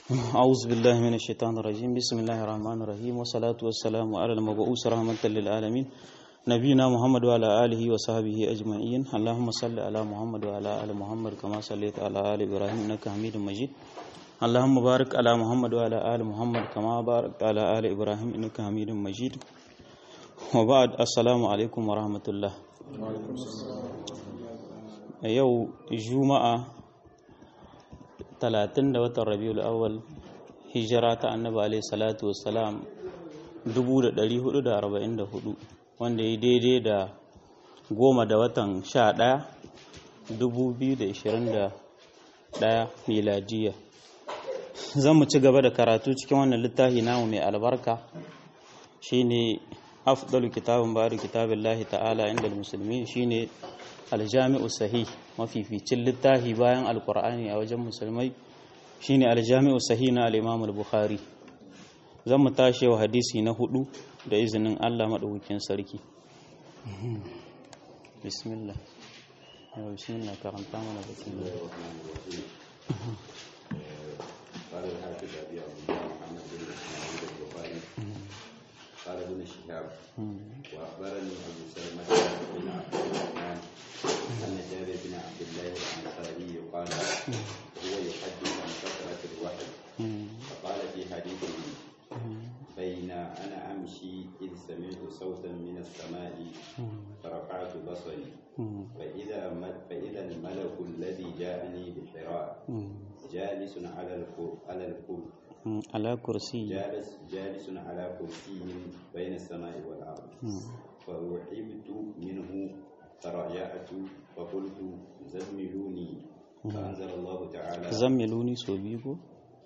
أعوذ بالله من الشيطان الرجيم بسم الله الرحمن الرحيم والصلاة والسلام على المبعوث رحمة للعالمين نبينا محمد وعلى آله وصحبه أجمعين اللهم صل على محمد وعلى آل محمد كما صليت على آل إبراهيم إنك حميد مجيد اللهم بارك على محمد وعلى آل محمد كما باركت على آل إبراهيم إنك حميد مجيد وبعد السلام عليكم ورحمة الله yau juma'a 30 da watan rabiul awwal hijira ta annabi alaihi salatu wassalam 1444 wanda ya daidai da goma da watan 11 2021 miladiya zan mu ci gaba da karatu cikin wannan littafi namu mai albarka shine afdalu kitabun bari kitabillahi ta'ala inda musulmi shine aljami'u sahih mafificin littafi bayan alkur'ani a wajen musulmai shine aljami'u sahih na al-imam al-bukhari zan mu tashi wa hadisi na hudu da izinin Allah madaukakin sarki bismillah bismillah karanta mana bakin قال الحافظ ابي عبد الله محمد بن اسماعيل البخاري قال ابن شهاب واخبرني ابو سلمه بن عبد الرحمن ان جابر بن عبد الله الانصاري قال هو يحدث عن كثره الوحي فقال في حديثه بين انا امشي اذ سمعت صوتا من السماء فرفعت بصري فاذا فاذا الملك الذي جاءني بحراء جالس على الكر على الكر على كرسي جالس جالس على كرسي بين السماء والارض فرحبت منه فرجعت فقلت زملوني فانزل الله تعالى zammiluni so biyu ko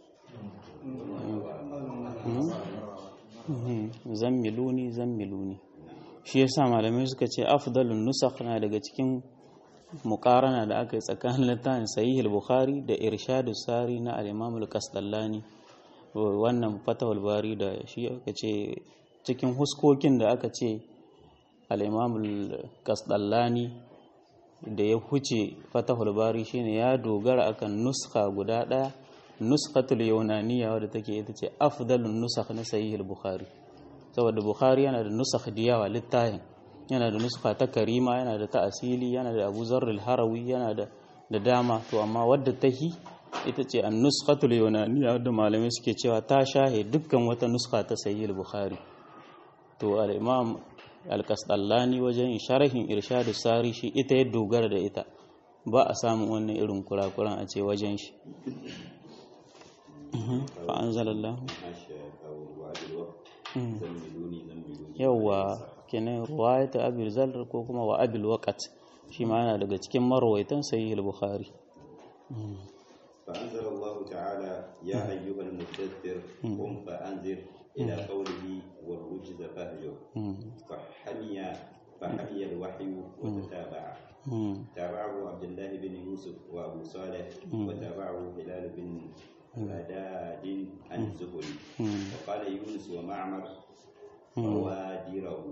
zammiluni zammiluni shi yasa malamai suka ce afdalun nusakh na daga cikin muqarana da aka yi tsakanin littafin sahih al-bukhari da irshadus sari na al-imam al-kasdallani wannan fatahul bari da shi aka ce cikin huskokin da aka ce al-imam al-kasdallani da ya huce fatahul bari shine ya dogara akan nuskha guda daya nuskatul yunaniya wadda take ita ce afdalun nusakh na sahih al-bukhari saboda bukhari yana da nusakh da yawa littafin yana da nuskha ta karima yana da ta asili yana da abu zarr harawi yana da da dama to amma wadda tahi ita ce an nuskatul yunaniya wadda malamai suke cewa ta shahe dukkan wata nuskha ta sahih al-bukhari to al-imam al-kasdallani wajen sharhin irshadus sari shi ita ya dogara da ita ba a samun wannan irin kurakuran a ce wajen shi fa'anzalallahu yawwa kenan ruwayata abil zalr ko kuma wa abil waqat shi ma yana daga cikin marwaitan sahih al-bukhari فأنزل الله تعالى يا أيها المدثر قم فأنذر إلى قوله والرجز فأجر فحمي فحمي الوحي وتتابع تابعه عبد الله بن يوسف وأبو صالح وتابعه هلال بن مداد عن الزهري وقال يونس ومعمر بوادره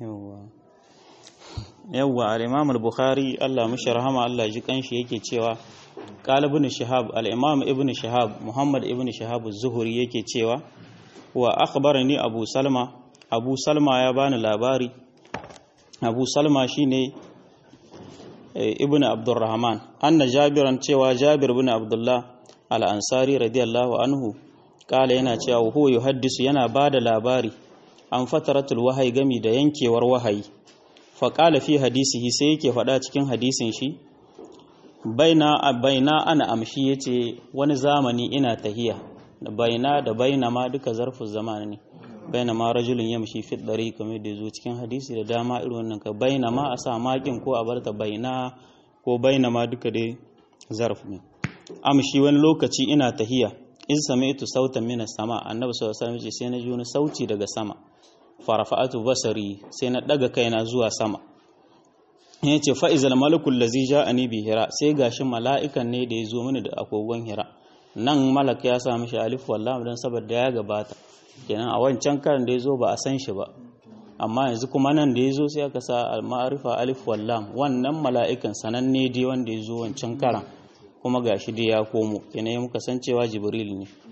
yawwa al-imam al-bukhari Allah mishi rahama Allah ji kanshi yake cewa qala ibn shihab al-imam ibn shihab muhammad ibn shihab az-zuhri yake cewa wa akhbarani abu salma abu salma ya bani labari abu salma shine ibn abdurrahman anna jabiran cewa jabir ibn abdullah al-ansari radiyallahu anhu kala yana cewa huwa yuhaddisu yana bada labari an fataratul wahayi gami da yankewar wahayi faƙala fi hadisihi sai yake faɗa cikin hadisin shi baina baina ana amshi yace wani zamani ina tahiya da baina da baina ma duka zarfin zamani ne baina ma rajulun yamshi fi dari kamar da zo cikin hadisi da dama irin wannan ka baina ma a sa makin ko a barta baina ko baina ma duka dai zarf ne amshi wani lokaci ina tahiya in sami'tu sautan minas sama annabi sallallahu alaihi wasallam sai na ji wani sauti daga sama farafa'atu basari sai na daga kaina zuwa sama ya ce fa'izal malakul lazi ja'ani bi hira sai gashi mala'ikan ne da ya zo mini da agogon hira nan malak ya sa mishi alif wallah dan saboda ya gabata kenan a wancan karan da ya zo ba a san shi ba amma yanzu kuma nan da ya zo sai aka sa al-ma'rifa alif wallam wannan mala'ikan sananne dai wanda ya zo wancan karan kuma gashi dai ya komo kenan muka san cewa jibril ne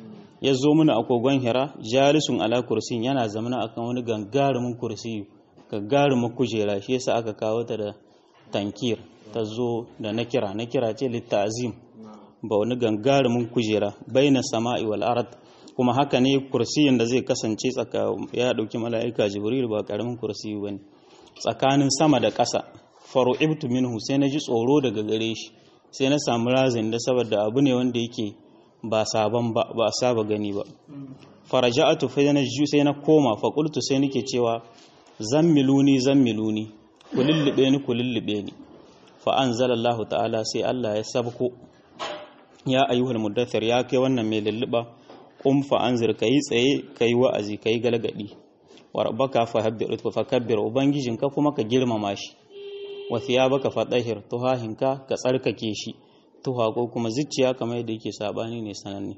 ya zo mana a kogon hira jalisun ala kursin yana zamana akan wani gangarumin kursi gagarumin kujera shi yasa aka kawo ta da tankir ta zo da nakira nakira ce littazim ba wani gangarumin kujera baina sama'i wal ard kuma haka ne kursiyin da zai kasance tsaka ya dauki mala'ika jibril ba karamin kursi bane tsakanin sama da ƙasa faru'ibtu minhu sai na ji tsoro daga gare shi sai na samu razin da saboda abu ne wanda yake ba sabon ba ba saba gani ba faraja'atu fa na ju sai na koma fa qultu sai nake cewa zammiluni zammiluni kulullube ni kulullube ni fa anzalallahu ta'ala sai Allah ya sabko ya ayyuhal muddathir ya kai wannan mai lulluba qum fa anzir kai tsaye kai wa'azi kai galgadi wa rabbaka fa habbir fa kabbir ubangijinka kuma ka girmama shi wa thiyabaka fa tahir tuhahinka ka tsarkake shi tuha ko kuma zuciya kamar yadda yake sabani ne sananne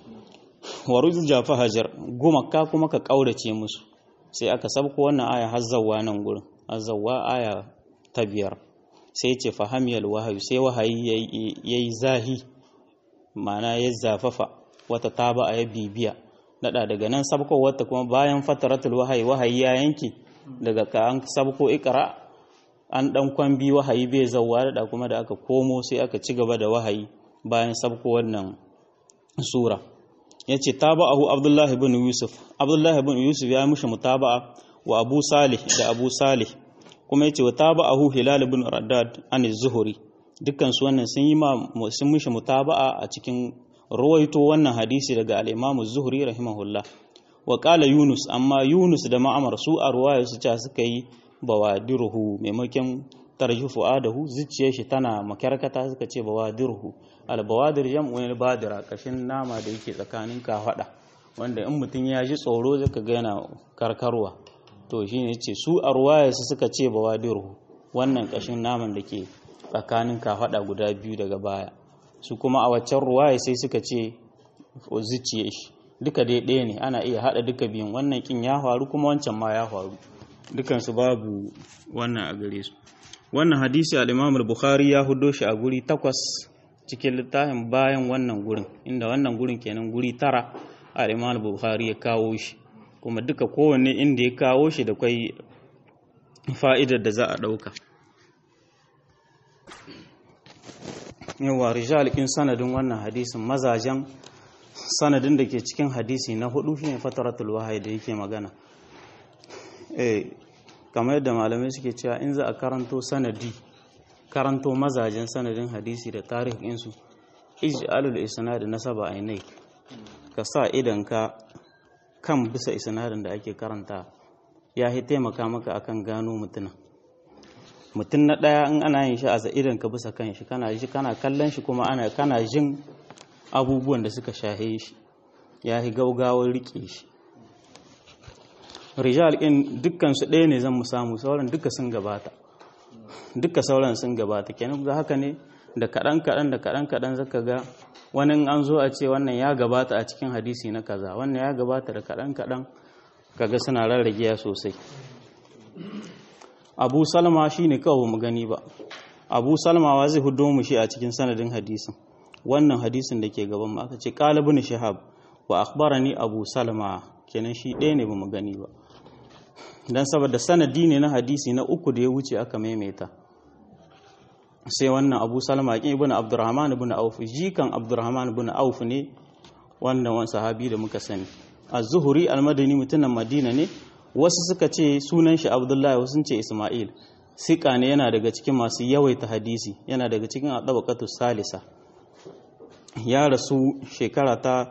wa rujja fa hajar gumaka kuma ka kaurace musu sai aka sabko wannan aya hazzawa nan gurin hazzawa aya ta biyar sai ce fahamiyal wahayu sai wahayi yayi zahi ma'ana ya zafafa wata taba a ya bibiya nada daga nan sabko wata kuma bayan fataratul wahayi wahayi ya yanki daga ka an sabko ikra an dan kwambi wahayi bai zawwa da kuma da aka komo sai aka ci gaba da wahayi bayan sabko wannan sura yace taba'ahu abdullahi ibn yusuf abdullahi ibn yusuf ya mushi mutaba'a wa abu salih da abu salih kuma yace wa taba'ahu hilal ibn raddad an az-zuhri dukkan su wannan sun yi ma sun mushi mutaba'a a cikin ruwaito wannan hadisi daga al-imam az-zuhri rahimahullah wa qala yunus amma yunus da ma'amar su a ruwaya su ce suka yi bawadiruhu maimakon tarjufu adahu zuciyar shi tana makarkata suka ce bawadiruhu al-bawadir jam'u ne badira kashin nama da yake tsakanin kafada wanda in mutum ya ji tsoro zaka ga yana karkarwa to shine yace su a ruwaya su suka ce bawadiruhu wannan kashin naman da ke tsakanin kafada guda biyu daga baya su kuma a waccan ruwaya sai suka ce zuciyar shi duka dai ɗaya ne ana iya haɗa duka biyun wannan kin ya faru kuma wancan ma ya faru dukansu babu wannan a gare su wannan hadisi al-imam al-bukhari ya hudo shi a guri takwas cikin littafin bayan wannan gurin inda wannan gurin kenan guri tara al-imam al-bukhari ya kawo shi kuma duka kowanne inda ya kawo shi da kai fa'idar da za a ɗauka yawa rijal in sanadin wannan hadisin mazajen sanadin da ke cikin hadisi na hudu shine fataratul wahayi da yake magana eh kamar yadda malamai suke cewa in za a karanto sanadi karanto mazajen sanadin hadisi da tarihinsu ij'alul isnad nasaba ainai ka sa idan ka kan bisa isnadin da ake karanta ya yi taimaka maka akan gano mutuna mutum na ɗaya in ana yin shi a idan ka bisa kan shi kana ji kana kallon shi kuma ana kana jin abubuwan da suka shahe shi ya yi gaugawar rike shi rijal in dukkan su ɗaya ne zan mu samu sauran duka sun gabata duka sauran sun gabata kenan da haka ne da kaɗan kaɗan da kaɗan kaɗan zaka ga wani an zo a ce wannan ya gabata a cikin hadisi na kaza wannan ya gabata da kaɗan kaɗan kaga suna rarragiya sosai abu salma shi ne kawai mu gani ba abu salma wa zai hudo mu shi a cikin sanadin hadisin wannan hadisin da ke gaban mu aka ce qalibun shahab wa akhbarani abu salma kenan shi ɗaya ne ba mu gani ba dan saboda sanadi ne na hadisi na uku da ya wuce aka maimaita sai wannan abu salma kin ibn abdurrahman ibn auf jikan abdurrahman ibn auf ne wannan wani sahabi da muka sani az-zuhri al-madani mutumin madina ne wasu suka ce sunan shi abdullahi wasu sun ce isma'il sika ne yana daga cikin masu yawaita hadisi yana daga cikin adabaqatu salisa ya rasu shekara ta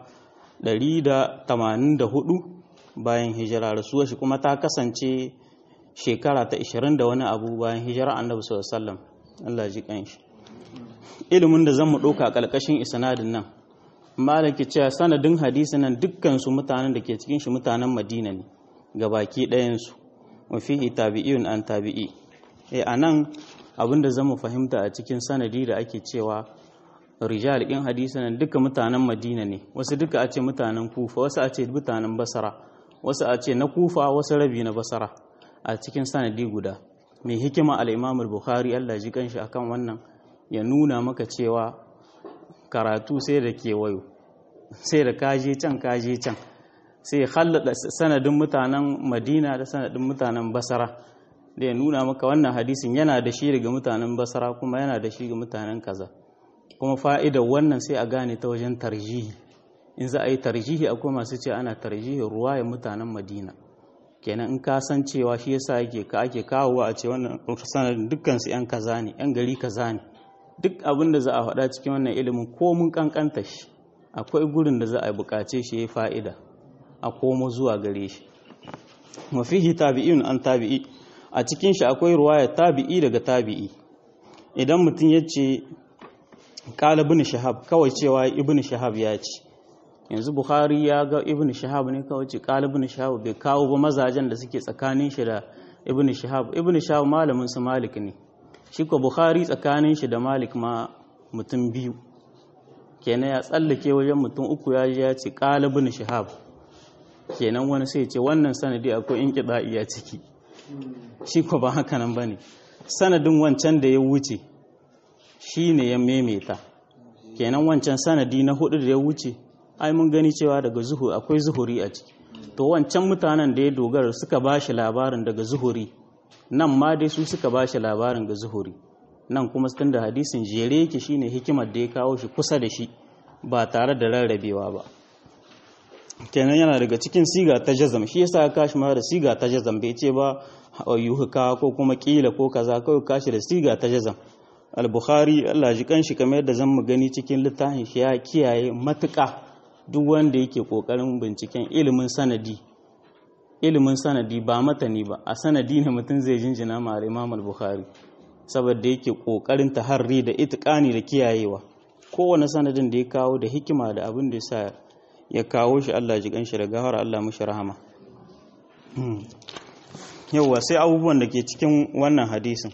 184 bayan hijira rasuwar shi kuma ta kasance shekara ta 20 da wani abu bayan hijira annabi sallallahu alaihi wasallam Allah ji kanshi ilimin da zan mu dauka kalkashin isnadin nan malaki cewa sanadin hadisi nan dukkan su mutanen da ke cikin shi mutanen Madina ne gabaki ɗayan su wa fihi tabi'un an tabi'i eh anan abinda zan mu fahimta a cikin sanadi da ake cewa rijal in hadisi nan duka mutanen Madina ne wasu duka a ce mutanen Kufa wasu a ce mutanen Basra wasu a ce na Kufa wasu rabi na Basra a cikin sanadi guda mai hikima al-Imam al-Bukhari Allah ji kanshi akan wannan ya nuna maka cewa karatu sai da kewayo sai da kaje can kaje can sai ya hallada sanadin mutanen madina da sanadin mutanen basara da ya nuna maka wannan hadisin yana da shi daga mutanen basara kuma yana da shi ga mutanen kaza kuma fa'idar wannan sai a gane ta wajen tarjihi in za a yi tarjihi akwai masu ce ana tarjihi ruwa ya mutanen madina kenan in ka san cewa shi yasa ake ka ake kawowa a ce wannan sanadin dukkan su yan kaza ne yan gari kaza ne duk abin da za a faɗa cikin wannan ilimin ko mun kankanta shi akwai gurin da za a buƙace shi ya fa'ida a komo zuwa gare shi mafihi tabi'in an tabi'i a cikin shi akwai ruwaya tabi'i daga tabi'i idan mutum ya ce ƙala ibn shahab kawai cewa ibn shahab ya ce yanzu bukhari ya ga ibn shahab ne kawai ce ƙala ibn shahab bai kawo ba mazajen da suke tsakanin shi da ibn shahab ibn shahab malamin su malik ne shi ko bukhari tsakanin shi da malik ma mutum biyu kenan ya tsallake wajen mutum uku ya ya ce ƙala ibn shahab kenan wani sai ce wannan sanadi akwai in a ciki shi ko ba haka nan bane sanadin wancan da ya wuce shi ne ya memeta kenan wancan sanadi na hudu da ya wuce ai mun gani cewa daga zuhuri akwai zuhuri a ciki to wancan mutanen da ya dogara suka ba shi labarin daga zuhuri nan ma dai su suka ba shi labarin ga zuhuri nan kuma tun da hadisin jere yake shine hikimar da ya kawo shi kusa da shi ba tare da rarrabewa ba kenan yana daga cikin siga ta jazam shi yasa ka kashi ma da siga ta jazam bai ce ba yuhuka ko kuma kila ko kaza kawai kashi da siga ta jazam al-bukhari Allah ji kanshi kamar yadda zan mu gani cikin littafin shi ya kiyaye matuƙa duk wanda yake kokarin binciken ilimin sanadi ilimin sanadi ba matani ba a sanadi ne mutum zai jinjina ma Imam al-Bukhari saboda yake kokarin taharri da itqani da kiyayewa kowane sanadin da ya kawo da hikima da abin da yasa ya kawo shi Allah ji kanshi da gahara Allah mushi rahama yauwa sai abubuwan da ke cikin wannan hadisin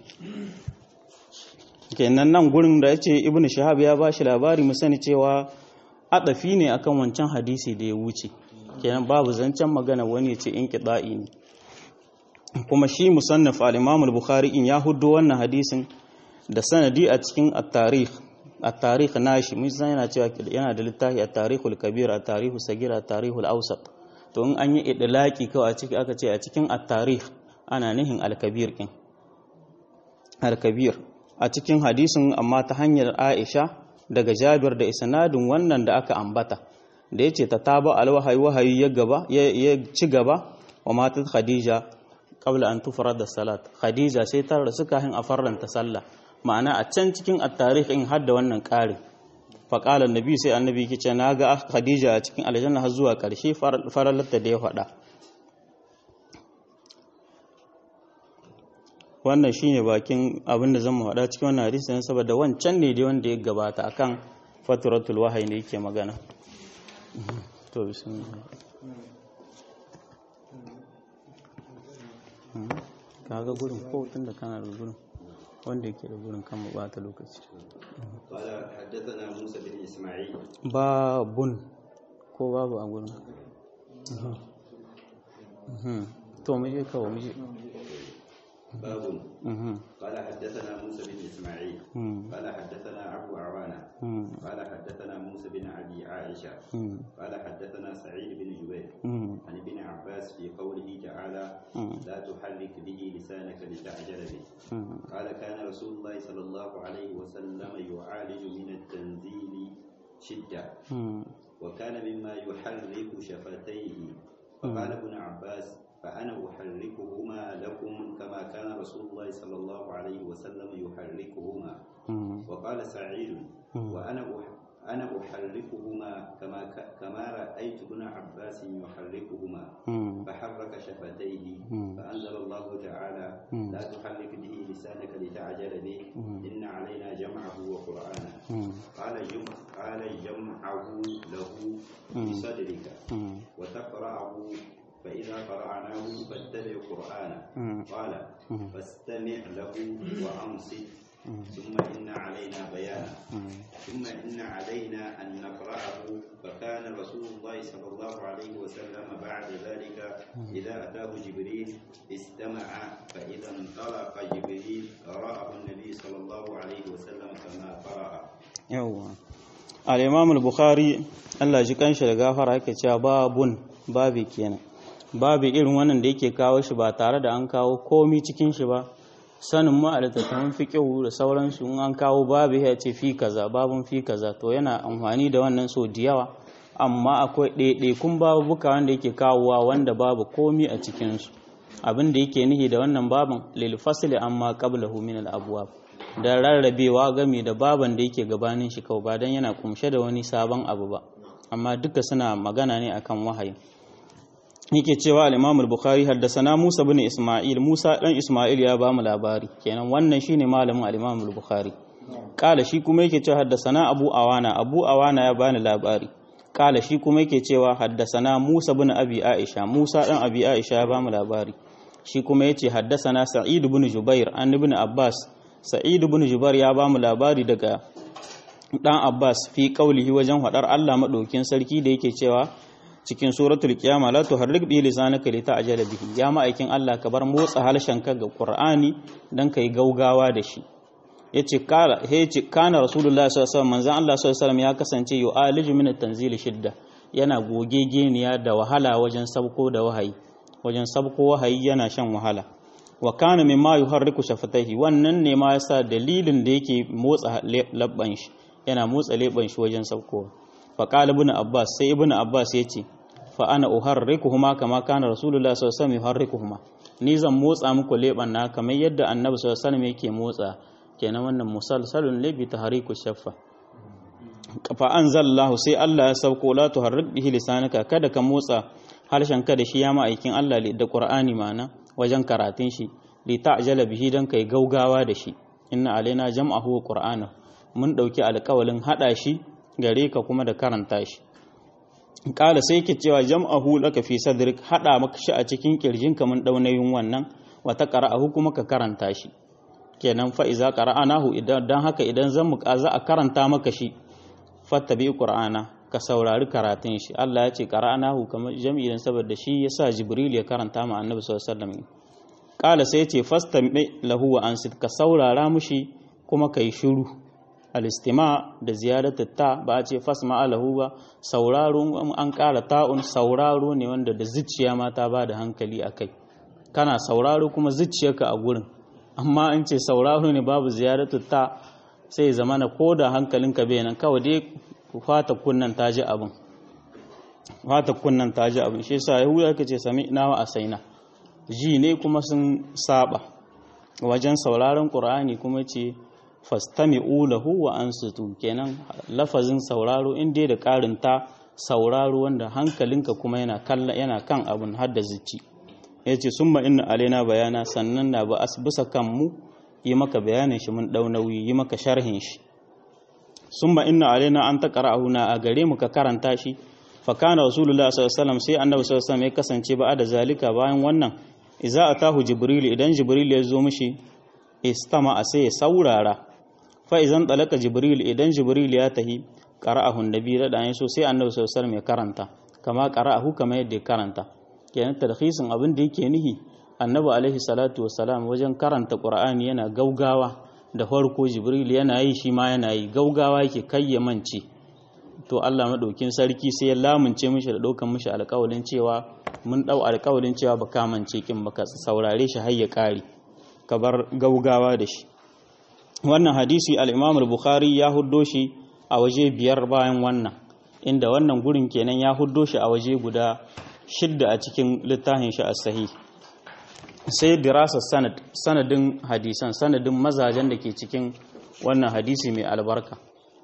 kenan nan gurin da ya ce ibn shahab ya ba shi labari mu sani cewa adafi ne akan wancan hadisi da ya wuce kenan babu zancen magana wani ya ce in kiɗa'i ne kuma shi musannaf al-imam al-bukhari in ya hudu wannan hadisin da sanadi a cikin at-tarikh at-tarikh nashi mun san yana cewa yana da littafi at-tarikh al-kabir at-tarikh sagir at-tarikh al-awsat to in an yi idlaki kawai a ciki aka ce a cikin at-tarikh ana nihin al-kabir kin al-kabir a cikin hadisin amma ta hanyar Aisha daga Jabir da isnadin wannan da aka ambata da yace ta taba al-wahayi wahayi ya gaba ya ci gaba wa matat Khadija qabla an tufrada salat Khadija sai ta rasu kafin a farranta sallah ma'ana a can cikin at-tarikh in hadda wannan ƙari faƙalar nabi sai annabi ke ce na ga khadija a cikin aljanna har zuwa ƙarshe faralarta da ya faɗa wannan shine bakin abinda zan mu faɗa cikin wannan hadisi ne saboda wancan ne dai wanda ya gabata akan faturatul wahayi ne yake magana to bismillah kaga gurin ko tun da kana da gurin wanda yake da gurin kan bata lokaci قال حدثنا موسى بن اسماعيل babun ko babu a gurin to mu je kawo mu je باب قال حدثنا موسى بن اسماعيل قال حدثنا ابو عوانه قال حدثنا موسى بن ابي عائشه قال حدثنا سعيد بن جبير عن ابن عباس في قوله تعالى لا تحرك به لسانك لتعجل به قال كان رسول الله صلى الله عليه وسلم يعالج من التنزيل شده وكان مما يحرك شفتيه فقال ابن عباس فأنا أحركهما لكم كما كان رسول الله صلى الله عليه وسلم يحركهما وقال سعيد وأنا أنا أحركهما كما كما رأيت ابن عباس يحركهما فحرك شفتيه فأنزل الله تعالى لا تحرك به لسانك لتعجل به إن علينا جمعه وقرآنه قال جمع قال جمعه له بصدرك وتقرأه فإذا قرأناه فاتبع قرآنه قال فاستمع له وأنصت ثم إن علينا بيانه ثم إن علينا أن نقرأه فكان رسول الله صلى الله عليه وسلم بعد ذلك إذا أتاه جبريل استمع فإذا انطلق جبريل قرأه النبي صلى الله عليه وسلم كما قرأ yawwa al-imam al-bukhari Allah ji kanshi da gafara yake cewa babun babi kenan babi irin wannan da yake kawo shi ba tare da an kawo komi cikin shi ba sanin ma da tattafin fiqhu da sauransu in an kawo babi ya ce fi kaza babun fi kaza to yana amfani da wannan so da yawa amma akwai ɗaiɗaikun babuka wanda yake kawowa wanda babu komi a cikinsu abin da yake nihi da wannan babin lil fasli amma qablahu min al abwab da rarrabewa game da baban da yake gabanin shi kawai ba dan yana kumshe da wani sabon abu ba amma duka suna magana ne akan wahayi yake cewa al-Imam al-Bukhari haddathana Musa bin Isma'il Musa dan Isma'il ya ba mu labari kenan wannan shine malamin al-Imam al-Bukhari kala shi kuma yake cewa haddathana Abu Awana Abu Awana ya bani labari kala shi kuma yake cewa haddasana Musa bin Abi Aisha Musa dan Abi Aisha ya bamu labari shi kuma yace haddasana Sa'id bin Jubair an ibn Abbas Sa'id bin Jubair ya bamu labari daga dan Abbas fi qaulihi wajen hadar Allah madaukin sarki da yake cewa cikin suratul qiyama la tuharrik bi lisanaka li ta'jala bihi ya ma'aikin Allah ka bar motsa halshenka ga Qur'ani dan kai gaugawa da shi yace kala yace kana rasulullahi sallallahu alaihi wasallam manzon Allah sallallahu alaihi wasallam ya kasance yu'aliju min at-tanzil shidda yana gogegeniya da wahala wajen sabko da wahayi wajen sabko wahayi yana shan wahala wa kana mimma yuharriku shafataihi wannan ne ma yasa dalilin da yake motsa labban shi yana motsa leban shi wajen sabkowa fa qala ibn abbas sai ibn abbas yace fa ana uharrikuhuma kama kana rasulullahi sallallahu alaihi wasallam yuharrikuhuma ni zan motsa muku leban na kamar yadda annabi sallallahu alaihi wasallam yake motsa kenan wannan musalsalun ne bi tahriku shaffa fa anzalallahu sai Allah ya sauko la tuharrik bihi lisanaka kada ka motsa harshen ka da shi ya ma'aikin Allah da Qur'ani mana wajen karatun shi li ta'jala bihi dan kai gaugawa da shi inna alaina jam'ahu wa qur'ana mun dauki alƙawalin hada shi gare ka kuma da karanta shi kala sai ke cewa jam'ahu laka fi sadrik hada maka shi a cikin kirjinka mun daunayin wannan wa ta qara'ahu kuma ka karanta shi kenan fa iza qara'anahu idan dan haka idan zan mu za a karanta maka shi fattabi qur'ana ka saurari karatun shi Allah ya ce qara'anahu kamar jami'in saboda shi yasa jibril ya karanta ma annabi sallallahu alaihi wasallam kala sai ya ce fastami lahu wa ansit ka saurara mushi kuma kai shiru al-istima da ziyaratu ta ba a ce fasma lahu ba sauraro an kara ta'un sauraro ne wanda da zuciya ma ta ba da hankali akai kana sauraro kuma zuciyarka a gurin amma in ce sauraro ne babu ziyaratu ta sai zama na ko da hankalinka bai nan kawai dai fata kunnan ta ji abin fata kunnan ta ji abin shi yasa yahuda ka ce sami ina wa asaina ji ne kuma sun saba wajen sauraron qur'ani kuma ce fastami'u lahu wa ansitu kenan lafazin sauraro in dai da karin ta sauraro wanda hankalinka kuma yana kalla yana kan abin har da zuci yace summa inna alaina bayana sannan na ba bisa kanmu yi maka bayanin shi mun dau nauyi yi maka sharhin shi summa inna alaina an taqra'ahu na a gare mu ka karanta shi fa kana rasulullah sallallahu alaihi wasallam sai annabi sallallahu alaihi wasallam ya kasance ba da zalika bayan wannan idza atahu jibril idan jibril ya zo mishi istama a sai ya saurara fa idan talaka jibril idan jibril ya tahi qara'ahu annabi da dan so sai annabi sallallahu alaihi wasallam ya karanta kama qara'ahu kama yadda ya karanta kenan tarhisin abin da yake nihi annabi alaihi salatu wassalam wajen karanta qur'ani yana gaugawa da farko jibril yana yi shi ma yana yi gaugawa yake kayyamance to Allah madaukin sarki sai ya lamunce mishi da daukan mishi alƙawalin cewa mun dau alƙawalin cewa ba kamance kin baka saurare shi har ya kare ka bar gaugawa da shi wannan hadisi al-Imam al-Bukhari ya huddo shi a waje biyar bayan wannan inda wannan gurin kenan ya huddo shi a waje guda shidda a cikin littafin shi as-sahih sai dirasa sanad sanadin hadisan sanadin mazajen da ke cikin wannan hadisi mai albarka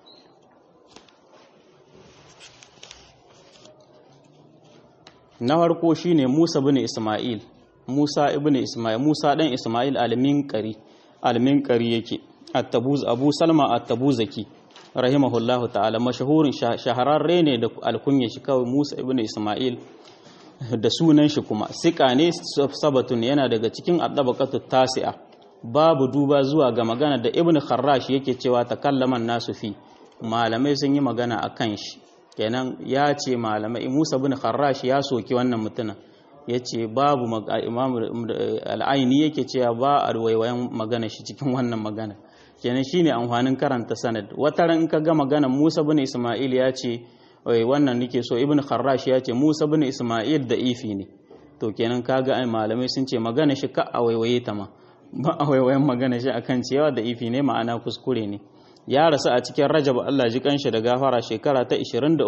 na farko shine Musa bin Isma'il Musa ibn Isma'il Musa dan Isma'il al-Minqari al-Minqari yake at-Tabuz Abu Salma at-Tabuzaki rahimahullahu ta'ala mashahurin shahararre ne da alkunya shi kawai Musa ibn Isma'il da sunan shi kuma sika ne sabatun yana daga cikin addabaqatu tasi'a babu duba zuwa ga magana da ibn Kharrash yake cewa takallaman nasu fi malamai sun yi magana akan shi kenan ya ce malamai Musa ibn Kharrash ya soki wannan mutumin yace babu imam al-aini yake cewa ba a waiwayen magana shi cikin wannan magana kenan shine amfanin karanta sanad wata ran in ka ga maganar Musa bin Isma'il ya ce wai wannan nake so Ibn Kharrash ya ce Musa bin Isma'il da ifi ne to kenan kaga ai malamai sun ce magana shi ka a waiwaye ta ma ba a waiwayen magana shi akan cewa da ifi ne ma'ana kuskure ne ya rasu a cikin Rajab Allah ji kanshi da gafara shekara ta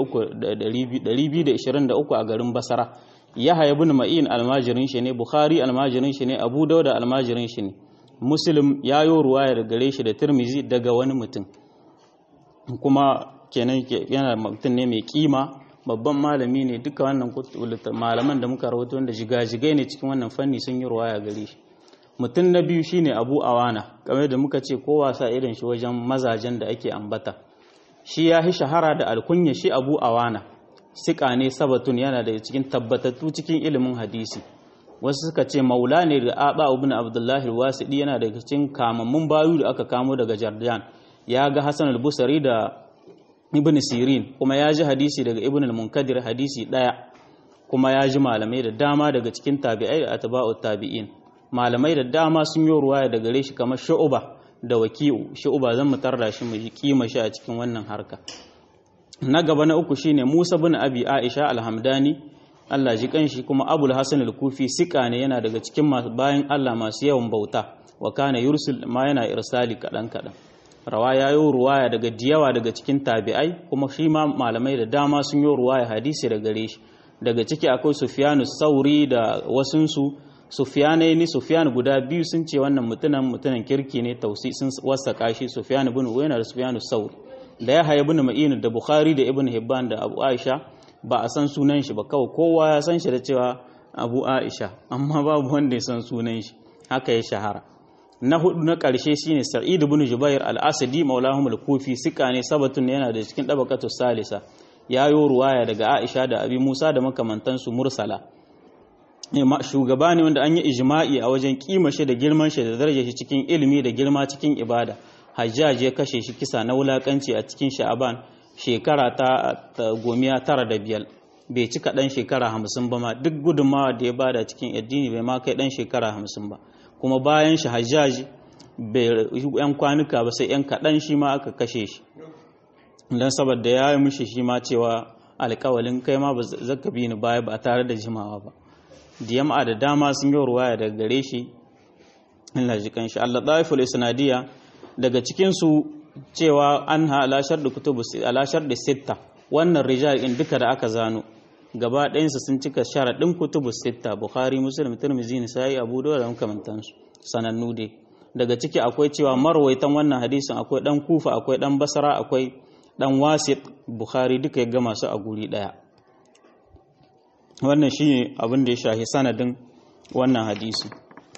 23 a garin Basra Yahya ibn Ma'in almajirin shi ne Bukhari almajirin shi ne Abu Dawud almajirin shi ne Muslim ya yi ruwaya da gare shi da Tirmizi daga wani mutum kuma kenan yana mutum ne mai kima babban malami ne duka wannan malaman da muka rahoto wanda jigajigai ne cikin wannan fanni sun yi ruwaya gare shi mutum na biyu shine Abu Awana kamar da muka ce ko wasa irin shi wajen mazajen da ake ambata shi ya yi shahara da alkunya shi Abu Awana sika ne sabatun yana da cikin tabbatattu cikin ilimin hadisi wasu suka ce maula ne da aba ibn abdullahi al-wasidi yana daga cikin kamammun bayu da aka kamo daga jardan ya ga hasan al-busari da ibn sirin kuma ya ji hadisi daga ibn al-munkadir hadisi daya kuma ya ji malamai da dama daga cikin tabi'ai da atba'u tabi'in malamai da dama sun yi ruwaya daga gare shi kamar shu'uba da waki'u shu'uba zan mutar da shi mu ji kima shi a cikin wannan harka na gaba na uku shine Musa bin Abi Aisha al-Hamdani Allah ji kanshi kuma Abul Hasan al-Kufi sika ne yana daga cikin bayan Allah masu yawan bauta wa kana yursil ma yana irsali kadan kadan rawa ya yi ruwaya daga diyawa daga cikin tabi'ai kuma shi ma malamai da dama sun yi ruwaya hadisi da gare shi daga ciki akwai Sufyanu Sauri da wasunsu Sufyanai ni Sufyan guda biyu sun ce wannan mutunan mutunan kirki ne tausi sun wasaka shi Sufyan ibn Uyayna da Sufyanu Sauri da ya haya ibn Ma'in da Bukhari da Ibn Hibban da Abu Aisha ba a san sunan shi ba kawai kowa ya san shi da cewa Abu Aisha amma babu wanda ya san sunan shi haka ya shahara na hudu na karshe shine Sa'id ibn Jubair al-Asadi maulahum al-Kufi sika ne sabatun yana da cikin dabaqatu salisa yayo ruwaya daga Aisha da Abi Musa da makamantansu mursala shugaba ne wanda an yi ijma'i a wajen kima shi da girman shi da darajar shi cikin ilimi da girma cikin ibada hajjaj ya kashe shi kisa na wulakanci a cikin sha'aban shekara ta gomiya tara da biyar bai cika dan shekara hamsin ba ma duk gudunmawa da ya bada cikin addini bai ma kai dan shekara hamsin ba kuma bayan shi hajjaj bai yan kwanuka ba sai yan kaɗan shi ma aka kashe shi don saboda ya yi mishi shi ma cewa alkawalin kai ma ba zaka bi ni baya ba tare da jimawa ba da yamma da dama sun yi ruwaya daga gare shi Allah ji kanshi Allah daiful isnadiya daga cikinsu cewa an ha alashar da kutubu alashar da sitta wannan rijal in duka da aka zano gaba ɗayansu sun cika sharaɗin kutubu sitta bukhari muslim tirmidhi nisa'i abu dawud da makamantansu sanannu dai daga ciki akwai cewa marwaitan wannan hadisin akwai dan kufa akwai dan basra akwai dan wasit bukhari duka ya gama su a guri ɗaya wannan shi abin da ya shahi sanadin wannan hadisi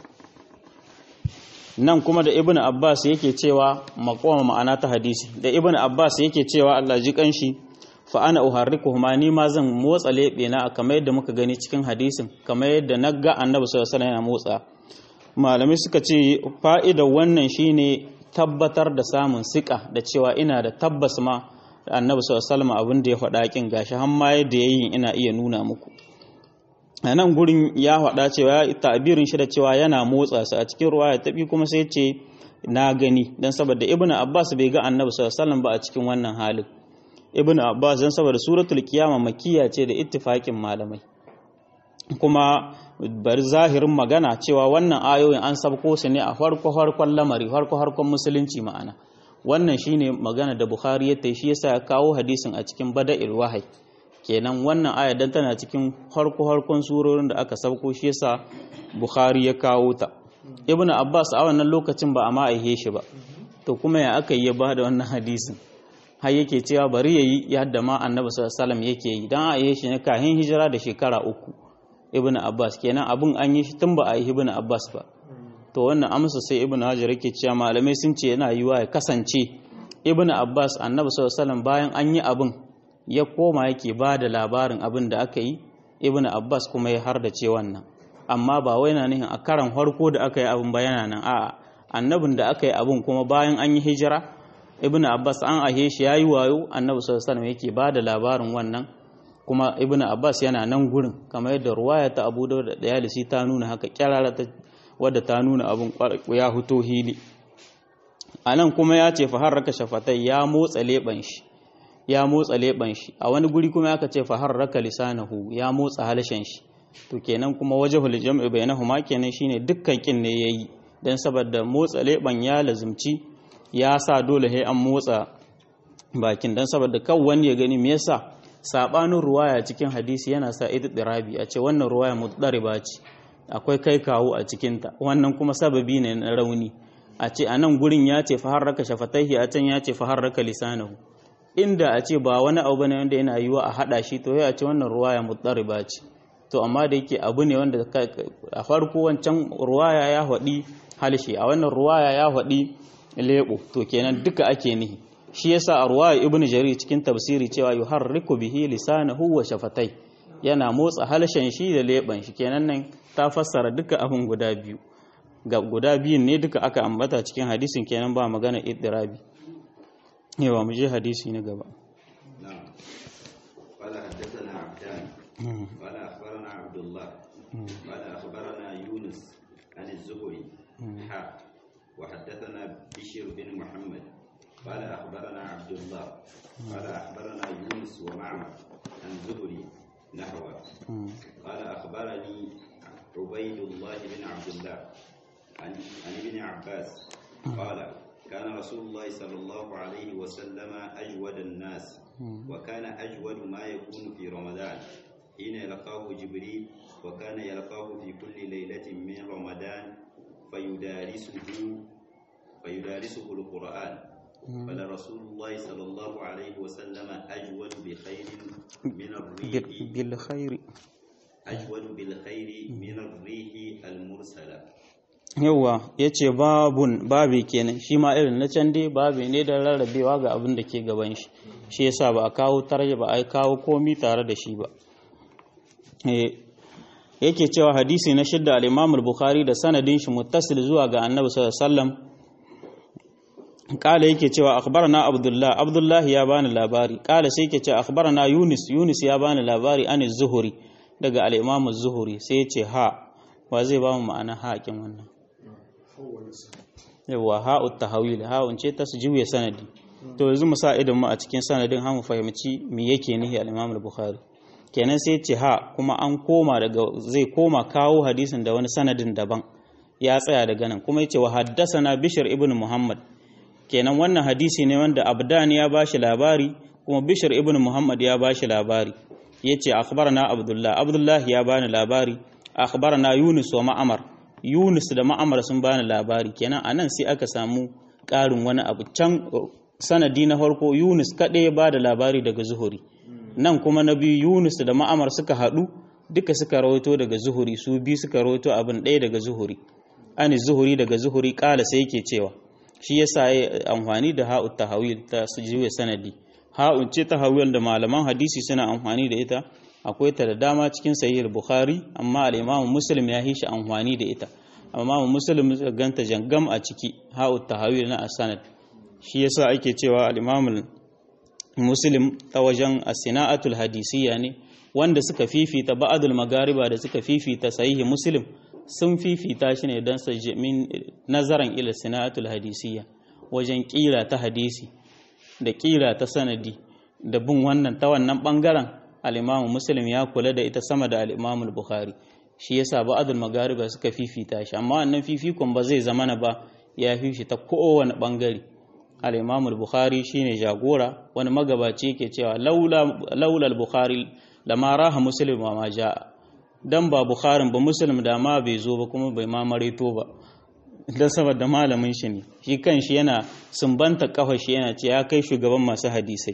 nan kuma da ibn abbas yake cewa makoma ma'ana ta hadisi da ibn abbas yake cewa Allah ji kanshi fa ana uharrikuhuma ni ma zan motsa lebe na kamar yadda muka gani cikin hadisin kamar yadda na ga annabi sallallahu alaihi yana motsa malamai suka ce fa'idar wannan shine tabbatar da samun sika da cewa ina da tabbas ma annabi sallallahu alaihi abin da ya faɗa kin gashi har ma yadda yayin ina iya nuna muku a nan gurin ya faɗa cewa ya tabirin shi da cewa yana motsa su a cikin ruwa ya taɓi kuma sai ce na gani don saboda ibn abbas bai ga annabi sallallahu ba a cikin wannan halin ibn abbas don saboda suratul kiyama makiya ce da ittifakin malamai kuma bari zahirin magana cewa wannan ayoyin an sabko su ne a farko farkon lamari farko farkon musulunci ma'ana wannan shine magana da bukhari ya tai shi yasa ya kawo hadisin a cikin bada'il wahai kenan wannan aya dan tana cikin harko harkon surorin da aka sauko shi yasa Bukhari ya kawo ta Ibn Abbas a wannan lokacin ba a ma aihe shi ba to kuma ya aka yi ba da wannan hadisin har yake cewa bari yayi yadda ma Annabi sallallahu alaihi yake yi dan aihe shi ne kahin hijira da shekara uku Ibn Abbas kenan abun an yi shi tun ba a yi Ibn Abbas ba to wannan amsa sai Ibn Hajar yake cewa malamai sun ce yana yiwa ya kasance Ibn Abbas Annabi sallallahu alaihi bayan an yi abun ya koma yake ba da labarin abin da aka yi ibn abbas kuma ya har da ce wannan amma ba wai na nihin a karan harko da aka yi abin bayana nan a'a annabin da aka yi abin kuma bayan an yi hijira ibn abbas an ahe shi yayi wayo annabi sallallahu alaihi yake ba da labarin wannan kuma ibn abbas yana nan gurin kamar yadda ruwaya ta abu da dayalisi ta nuna haka kyarara ta wadda ta nuna abin ya huto hili anan kuma ya ce fa harraka shafatai ya motsa leban shi ya motsa leban shi a wani guri kuma aka ce fa harraka lisanahu ya motsa halshen shi to kenan kuma wajhul jam'i bainahuma kenan shine dukkan kin ne yayi dan saboda motsa leban ya lazumci ya sa dole sai an motsa bakin dan saboda kan wani ya gani me yasa sabanin ruwaya cikin hadisi yana sa idirabi a ce wannan ruwaya mudariba ce akwai kai kawo a cikinta wannan kuma sababi ne na rauni a ce a nan gurin ya ce faharraka shafataihi a can ya ce faharraka lisanahu inda a ce ba wani abu ne wanda yana yiwa a hada shi to ya ce wannan ruwaya mudariba ce to amma da yake abu ne wanda a farko wancan ruwaya ya haɗi halshe a wannan ruwaya ya haɗi lebo to kenan duka ake nihi shi yasa a ruwaya ibnu jarir cikin tafsiri cewa yuharriku bihi lisanahu wa shafatai yana motsa halshen shi da leban shi kenan nan ta fassara duka abin guda biyu ga guda biyun ne duka aka ambata cikin hadisin kenan ba magana iddirabi yawa mu je hadisi na gaba نعم قال حدثنا عبدان قال أخبرنا عبد الله قال أخبرنا يونس عن الزهري حا وحدثنا بشير بن محمد قال أخبرنا عبد الله قال أخبرنا يونس ومعمر عن زهري نحوه قال أخبرني عبيد الله بن عبد الله عن, عن ابن عباس قال كان رسول الله صلى الله عليه وسلم أجود الناس وكان أجود ما يكون في رمضان حين يلقاه جبريل وكان يلقاه في كل ليلة من رمضان فيدارسه فيدارسه القرآن فلرسول الله صلى الله عليه وسلم أجود بخير من الريح بالخير أجود بالخير من الريح المرسلة yawa ya ce babun babi kenan shi ma irin na can dai babi ne da rarrabewa ga abin da ke gaban shi shi yasa ba a kawo tarje ba a kawo komi tare da shi ba yake cewa hadisi na shidda al-Imam al-Bukhari da sanadin shi muttasil zuwa ga Annabi sallallahu alaihi wasallam kala yake cewa akhbarana Abdullah Abdullah ya bani labari kala sai yake cewa akhbarana Yunus Yunus ya bani labari an zuhuri daga al-Imam az-Zuhri sai ya ce ha wa zai ba mu ma'ana haƙin wannan yawa ha'ut tahawil ha'un ce ta juya sanadi to yanzu mu sa idan mu a cikin sanadin har mu fahimci me yake nihi al-Imam al-Bukhari kenan sai ce ha kuma an koma daga zai koma kawo hadisin da wani sanadin daban ya tsaya daga nan kuma yace wa haddathana Bishr ibn Muhammad kenan wannan hadisi ne wanda Abdan ya bashi labari kuma Bishr ibn Muhammad ya bashi labari yace akhbarana Abdullah Abdullah ya bani labari akhbarana Yunus wa Ma'amar Yunus da Ma'amar sun bani labari kenan anan sai aka samu ƙarin wani abu can sanadi na farko Yunus kaɗai ya bada labari daga Zuhuri nan kuma na biyu Yunus da Ma'amar suka haɗu duka suka rawaito daga Zuhuri su biyu suka rawaito abin ɗaya daga Zuhuri ani Zuhuri daga Zuhuri ƙala sai yake cewa shi yasa ya amfani da ha'ut tahawil ta sujuwe sanadi ha'un ce tahawil da malaman hadisi suna amfani da ita akwai ta da dama cikin sahih bukhari amma al-imam muslim ya hishi amfani da ita amma muslim ganta jangam a ciki ha'ut tahawil na asanad shi yasa ake cewa al-imam muslim ta wajen as-sina'atul hadisiyya ne wanda suka fifita ba'adul magariba da suka fifita sahihi muslim sun fifita shi ne don min nazaran ila sina'atul hadisiyya wajen kira ta hadisi da kira ta sanadi da bin wannan ta wannan bangaren al-imamu muslim ya kula da ita sama da al-imamu bukhari shi yasa ba'adul magariba suka fifita shi amma wannan fifikon ba zai zama na ba ya fifi ta kowane bangare al-imamu bukhari shine jagora wani magabaci yake cewa laula al-bukhari lama raha muslim wa ma ja'a dan ba bukharin ba muslim da ma bai zo ba kuma bai ma marito ba dan saboda malamin shi ne shi kanshi yana sumbanta kafa shi yana ce ya kai shugaban masu hadisai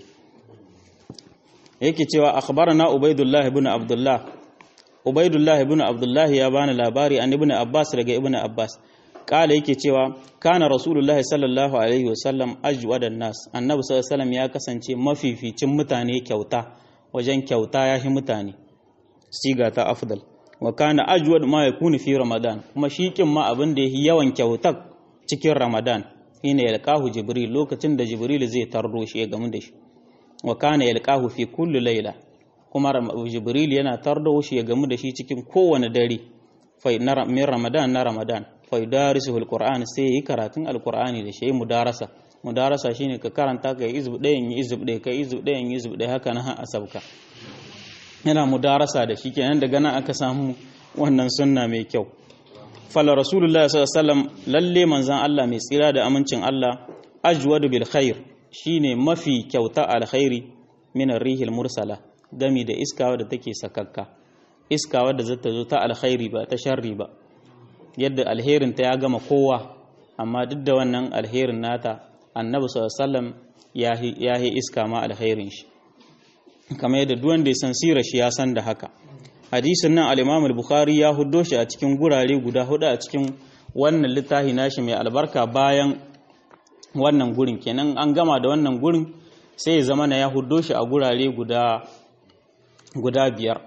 yake cewa akhbarana ubaidullah ibn abdullah ubaidullah ibn abdullah ya bani labari an ibn abbas daga ibn abbas kala yake cewa kana rasulullahi sallallahu alaihi wasallam ajwadan nas annabi sallallahu alaihi wasallam ya kasance mafificin mutane kyauta wajen kyauta ya fi mutane siga ta afdal wa kana ajwad ma yakunu fi ramadan kuma shi kin ma abin da yake yawan kyautar cikin ramadan shine yalqahu jibril lokacin da jibril zai tarro shi ya gamu da shi wa kana yalqahu fi kulli layla kuma jibril yana tardo shi ya gamu da shi cikin kowane dare fa min ramadan na ramadan fa yudarisuhu alquran sai yi karatun alqur'ani da shi mudarasa mudarasa shine ka karanta kai izb ɗayan yi izb ɗaya kai izb ɗayan yi izb ɗaya haka nan a sabka yana mudarasa da shi kenan daga nan aka samu wannan sunna mai kyau fala rasulullah sallallahu alaihi wasallam lalle manzon Allah mai tsira da amincin Allah ajwadu bil khair shine mafi kyauta alkhairi min rihil mursala gami da iska wadda take sakakka iska wadda zata zo ta alkhairi ba ta sharri ba yadda alherin ta ya gama kowa amma duk da wannan alherin nata annabi sallallahu alaihi wasallam ya yi iska ma alherin shi kamar yadda duk wanda ya san sirar shi ya san da haka hadisin nan al-Imam al-Bukhari ya huddo shi a cikin gurare guda hudu a cikin wannan littafi nashi mai albarka bayan wannan gurin kenan an gama da wannan gurin sai ya zama na ya huddo shi a gurare guda guda biyar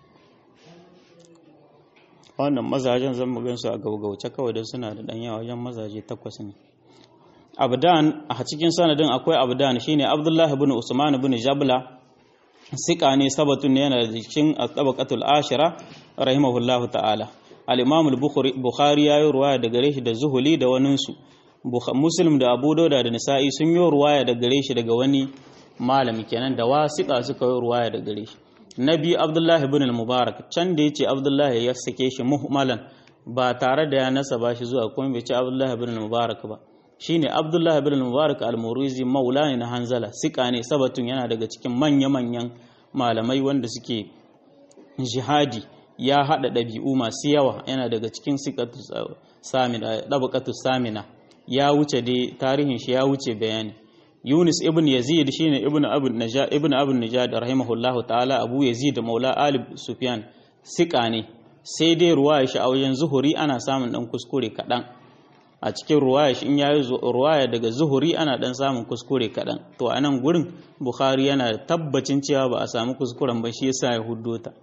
wannan mazajen zan mu gansu a gaugauce kawai don suna da ɗan yawa wajen mazaje takwas ne abdan a cikin sanadin akwai abdan shine abdullahi ibn usman ibn jabla sika ne sabatun ne yana da cikin tabaqatul ashira rahimahullahu ta'ala al-imam al-bukhari ya yi ruwaya da gare shi da zuhuli da waninsu muslim da abu dauda da nisa'i sun yi ruwaya da gare shi daga wani malami kenan da wasiƙa suka yi ruwaya da gare shi nabi abdullahi ibn al-mubarak can da yace abdullahi ya sake shi muhmalan ba tare da ya nasaba shi zuwa kuma bai ce abdullahi ibn al-mubarak ba shine abdullahi ibn al-mubarak al-murizi maula ne na hanzala sika ne sabatun yana daga cikin manya-manyan malamai wanda suke jihadi ya hada ɗabi'u masu yawa yana daga cikin sikatu samina dabaqatu samina ya wuce dai tarihin shi ya wuce bayani Yunus ibn Yazid shine ibn Abu Najad ibn Abu Najad rahimahullahu ta'ala Abu Yazid Maula Ali Sufyan sika ne sai dai ruwaya shi a wajen zuhuri ana samun dan kuskure kadan a cikin ruwaya shi in yayi ruwaya daga zuhuri ana dan samun kuskure kadan to a nan gurin Bukhari yana tabbacin cewa ba a samu kuskuren ba shi yasa ya huddo ta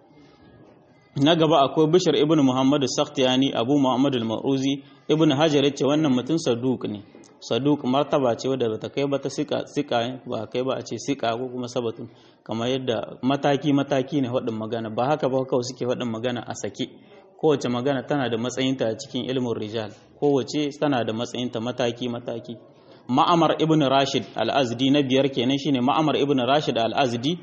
na gaba akwai Bishir ibn Muhammad Sakhtiyani Abu Muhammad al-Maruzi ibn Hajar yace wannan mutum saduq ne saduk martaba ce wadda bata kai ba ta sika sika ba kai ba a ce sika ko kuma sabatun kamar yadda mataki mataki ne faɗin magana ba haka ba kawai suke faɗin magana a sake kowace magana tana da matsayinta a cikin ilmin rijal kowace tana da matsayinta mataki mataki ma'amar ibn rashid al-azdi na biyar kenan shine ma'amar ibn rashid al-azdi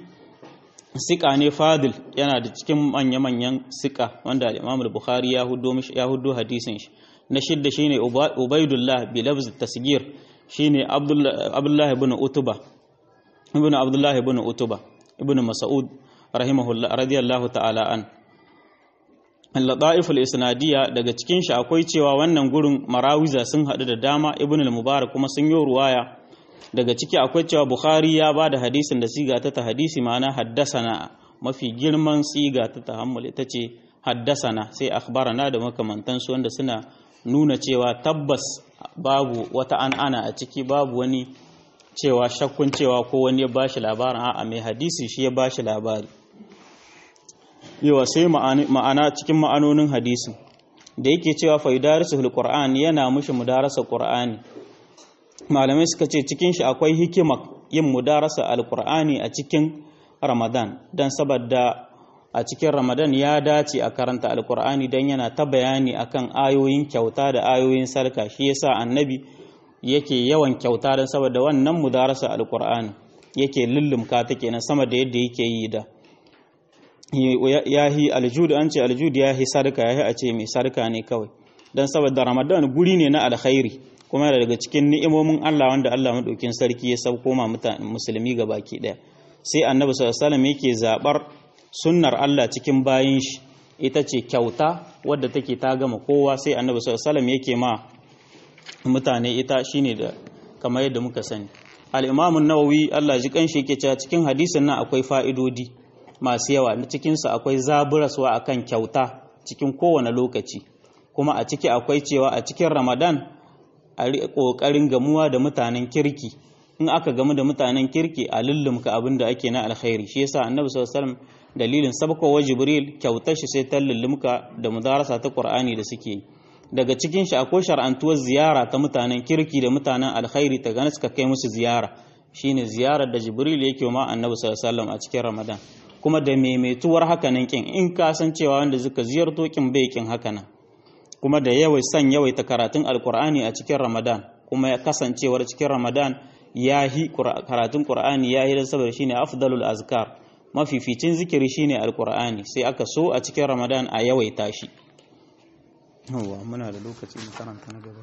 sika ne fadil yana da cikin manya-manyan sika wanda al-imam al-bukhari ya hudo ya hudo hadisin shi na shidda shine Ubaidullah bi lafz tasgir shine Abdullah ibn Utuba ibn Abdullah ibn Utuba ibn Mas'ud rahimahullah radiyallahu ta'ala an al-ladaif al-isnadiyya daga cikin shi akwai cewa wannan gurin marawiza sun hadu da dama ibn al-Mubarak kuma sun yi ruwaya daga ciki akwai cewa Bukhari ya bada hadisin da siga ta ta hadisi ma'ana haddasana mafi girman siga ta tahammul ita ce haddasana sai akhbarana da makamantansu wanda suna nuna cewa tabbas babu wata an'ana a ciki babu wani cewa shakkun cewa ko wani ya bashi labarin a'a mai hadisi shi ya bashi labari yawa sai ma'ana cikin ma'anonin hadisin da yake cewa faidarisul qur'an yana mushi mudarasa qur'ani malamai suka ce cikin shi akwai hikima yin mudarasa alqur'ani a cikin ramadan dan saboda a cikin ramadan ya dace a karanta alkur'ani don yana ta bayani akan ayoyin kyauta da ayoyin sarka shi yasa annabi yake yawan kyauta don saboda wannan mudarasa alkur'ani yake lullumka ta kenan sama da yadda yake yi da yahi aljud an ce aljud yahi sarka yahi a ce mai sarka ne kawai don saboda ramadan guri ne na alkhairi kuma yana daga cikin ni'imomin Allah wanda Allah madaukin sarki ya sauko ma mutane musulmi baki daya sai annabi sallallahu alaihi wasallam yake zabar sunnar Allah cikin bayin shi ita ce kyauta wadda take ta gama kowa sai annabi sallallahu alaihi yake ma mutane ita shine da kamar yadda muka sani al-imam an-nawawi Allah ji kanshi yake cewa cikin hadisin nan akwai fa'idodi masu yawa cikin sa akwai zaburaswa akan kyauta cikin kowane lokaci kuma a ciki akwai cewa a cikin Ramadan a kokarin gamuwa da mutanen kirki in aka gamu da mutanen kirki a lullumka abin da ake na alkhairi shi yasa annabi sallallahu alaihi wasallam dalilin sabkowa jibril kyautar shi sai ta lullumka da mudarasa ta qur'ani da suke daga cikin shi akwai shar'antuwar ziyara ta mutanen kirki da mutanen alkhairi ta gane suka kai musu ziyara shine ziyarar da jibril yake ma annabi sallallahu alaihi wasallam a cikin ramadan kuma da maimaituwar hakanan kin in ka san cewa wanda suka ziyarto kin bai kin hakanan kuma da yawai san yawaita karatun alkur'ani a cikin ramadan kuma ya kasancewar cikin ramadan ya yi karatun qur'ani ya yi saboda shine afdalul azkar mafificin zikiri shine alkur'ani sai aka so a cikin ramadan a yawaita shi yawa muna da lokaci mu karanta na gaba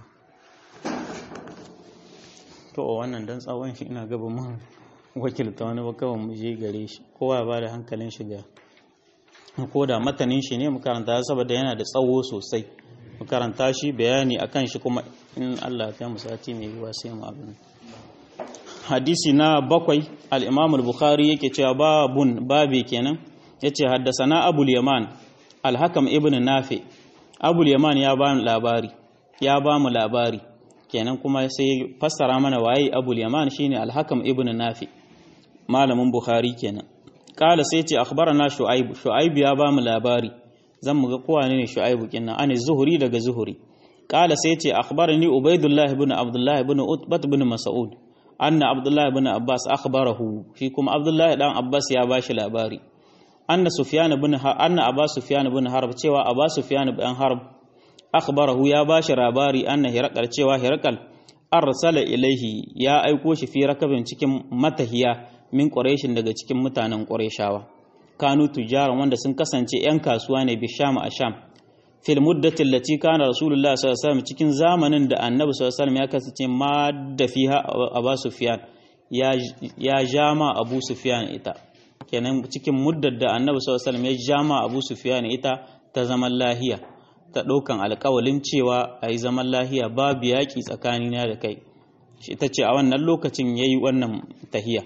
to wannan dan tsawon shi ina gaba mun wakilta wani ba kawai mu je gare shi kowa ba da hankalin shiga ko da matanin shi ne mu karanta saboda yana da tsawo sosai mu karanta shi bayani akan shi kuma in Allah ya mu sati mai yiwa sai mu abin hadisi na bakwai al-Imam al-Bukhari yake cewa babun babi kenan yace haddasana Abul Yaman al-Hakam ibn Nafi Abul Yaman ya ba mu labari ya ba mu labari kenan kuma sai fassara mana waye Abul Yaman shine al-Hakam ibn Nafi malamin Bukhari kenan kala sai ce akhbarana Shu'aib Shu'aib ya ba mu labari zan mu ga kowa ne Shu'aib kinnan ani Zuhri daga Zuhri kala sai ce akhbarani Ubaidullah ibn Abdullah ibn Utbah ibn Mas'ud anna Abdullah ibn Abbas akhbarahu shi kuma Abdullah dan Abbas ya bashi labari anna Sufyan ibn anna Abbas Sufyan ibn Harb cewa Abbas Sufyan ibn Harb akhbarahu ya bashi labari anna Hiraqal cewa Hiraqal arsala ilaihi ya aiko shi fi rakabin cikin matahiya min ƙwareshin daga cikin mutanen ƙwareshawa kanu tujaran wanda sun kasance 'yan kasuwa ne bi sham a sham fil muddatin lati kana rasulullah sallallahu alaihi wasallam cikin zamanin da annabi sallallahu alaihi wasallam ya kasance ma da fiha abu sufyan ya ya jama abu sufyan ita kenan cikin muddar da annabi sallallahu alaihi wasallam ya jama abu sufyan ita ta zaman lahiya ta ɗaukan alƙawalin cewa a yi zaman lahiya babu yaƙi tsakanina da kai ita ce a wannan lokacin ya yi wannan tahiya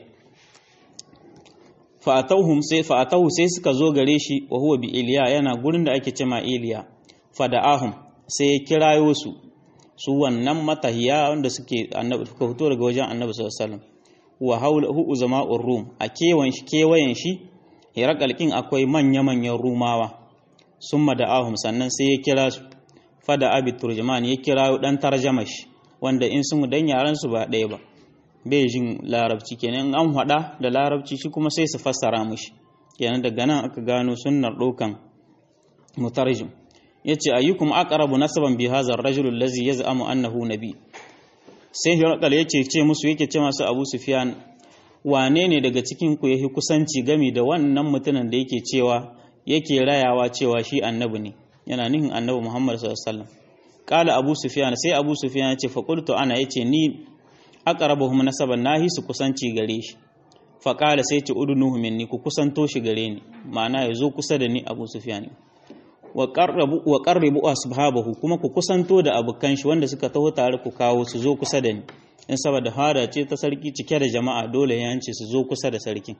fa'atauhum sai fa'atahu sai suka zo gare shi wa huwa bi iliya yana gurin da ake cema iliya fada'ahum sai ya kirayo su su wannan matahiya wanda suke annabi suka fito daga wajen annabi sallallahu alaihi wasallam wa hawlahu uzama'ur rum a kewan shi kewayen shi hirakalkin akwai manya manyan rumawa summa da'ahum sannan sai ya kira su fada abi turjuman ya kirayo dan tarjama shi wanda in sun dan yaran su ba ɗaya ba bai jin larabci kenan an hada da larabci shi kuma sai su fassara mushi kenan daga nan aka gano sunnar dokan mutarjim yace ayyukum aqrabu nasaban bi hadha ar-rajul allazi yaz'amu annahu nabi sai hirakal yace ce musu yake ce masu Abu Sufyan wane ne daga cikin ku yahi kusanci gami da wannan mutumin da yake cewa yake rayawa cewa shi annabi ne yana nihin annabi Muhammad sallallahu alaihi wasallam qala Abu Sufyan sai Abu Sufyan yace fa qultu ana yace ni aqrabuhum nasaban nahi su kusanci gare shi fa qala sai ce udunuhu minni ku kusanto shi gare ni ma'ana yazo kusa da ni Abu Sufyan wa qarrabu wa qarribu ashabahu kuma ku kusanto da abukan shi wanda suka taho tare ku kawo su zo kusa da ni in saboda hada ce ta sarki cike da jama'a dole ya yance su zo kusa da sarkin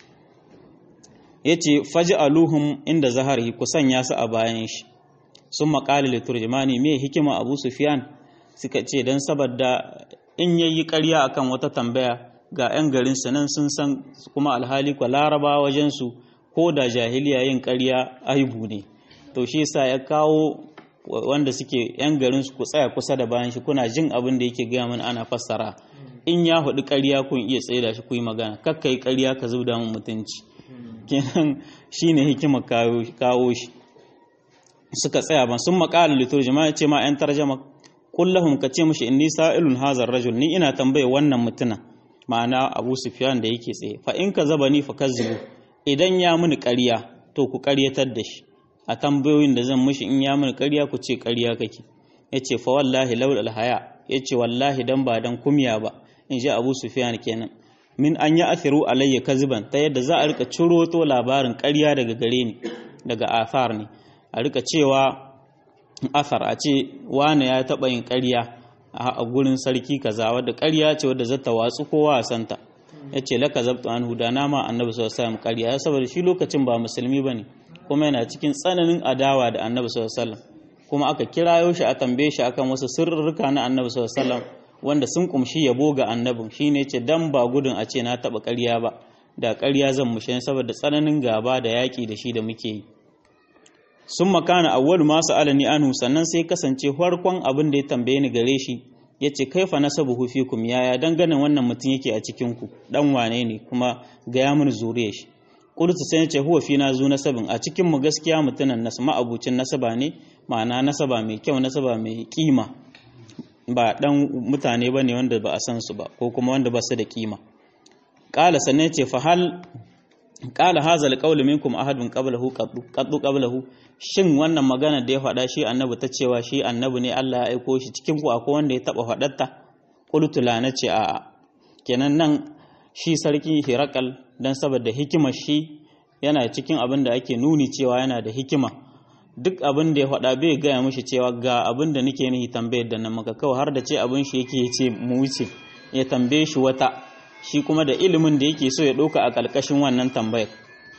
yace faj'aluhum inda zahari ku sanya su a bayan shi sun maƙali liturjimani me hikima Abu Sufyan suka ce dan saboda in yayi ƙarya akan wata tambaya ga 'yan garin nan sun san kuma alhali kwa laraba wajen su ko da jahiliya yin ƙarya aibu ne to shi yasa ya kawo wanda suke 'yan garin su ku tsaya kusa da bayan shi kuna jin abin da yake gaya mana ana fassara in ya hudu ƙarya kun iya tsaye da shi ku yi magana kakka yi ƙarya ka zubda mun mutunci kenan shine hikima kawo shi suka tsaya ban sun maƙala liturjima ya ce ma 'yan tarjama kullahum ka ce mushi inni sa'ilun hazar rajul ni ina tambaye wannan mutuna ma'ana abu sufyan da yake tsaye fa in ka zaba ni fa kazzibu idan ya mini ƙarya to ku ƙaryatar da shi a tambayoyin da zan mushi in ya mini ƙarya ku ce ƙarya kake yace fa wallahi laul alhaya yace wallahi dan ba dan kumya ba in ji abu sufyan kenan min an ya athiru alayya kaziban ta yadda za a rika ciro to labarin ƙarya daga gare ni daga athar ne a rika cewa athar a ce wane ya taɓa yin ƙarya a gurin sarki kaza wadda ƙarya ce wadda zata watsu kowa a santa ya ce laka zabtu an huda na ma annabi sallallahu alaihi ƙarya ya saboda shi lokacin ba musulmi bane kuma yana cikin tsananin adawa da annabi sallallahu alaihi kuma aka kirayo shi a tambaye shi akan wasu sirrika na annabi sallallahu alaihi wanda sun kumshi yabo ga annabin shine ce dan ba gudun a ce na taɓa ƙarya ba da ƙarya zan mushe saboda tsananin gaba da yaƙi da shi da muke yi sun makana awwalu masu alani anhu sannan sai kasance farkon abin da ya tambaye ni gare shi ya ce kaifa nasabuhu fikum yaya ganin wannan mutum yake a cikin ku dan wane ne kuma ga ya mun zuriya shi qultu sai nace huwa fina zu nasabin a cikin mu gaskiya mutunan nas ma'abucin nasaba ne ma'ana nasaba mai kyau nasaba mai kima ba dan mutane bane wanda ba a san su ba ko kuma wanda ba su da kima qala sannan ce fa hal qala hadha alqawlu minkum ahadun qablahu qaddu qablahu shin wannan magana da ya faɗa shi annabi ta cewa shi annabi ne Allah ya aiko shi cikin ku akwai wanda ya taba faɗarta qultu la nace a kenan nan shi sarki hirakal dan saboda hikimar shi yana cikin abin da ake nuni cewa yana da hikima duk abin da ya faɗa bai gaya mishi cewa ga abin da nake nihi tambayar da nan maka kawai har da ce abin shi yake ce mu wuce ya tambaye shi wata shi kuma da ilimin da yake so ya ɗauka a ƙarƙashin wannan tambayar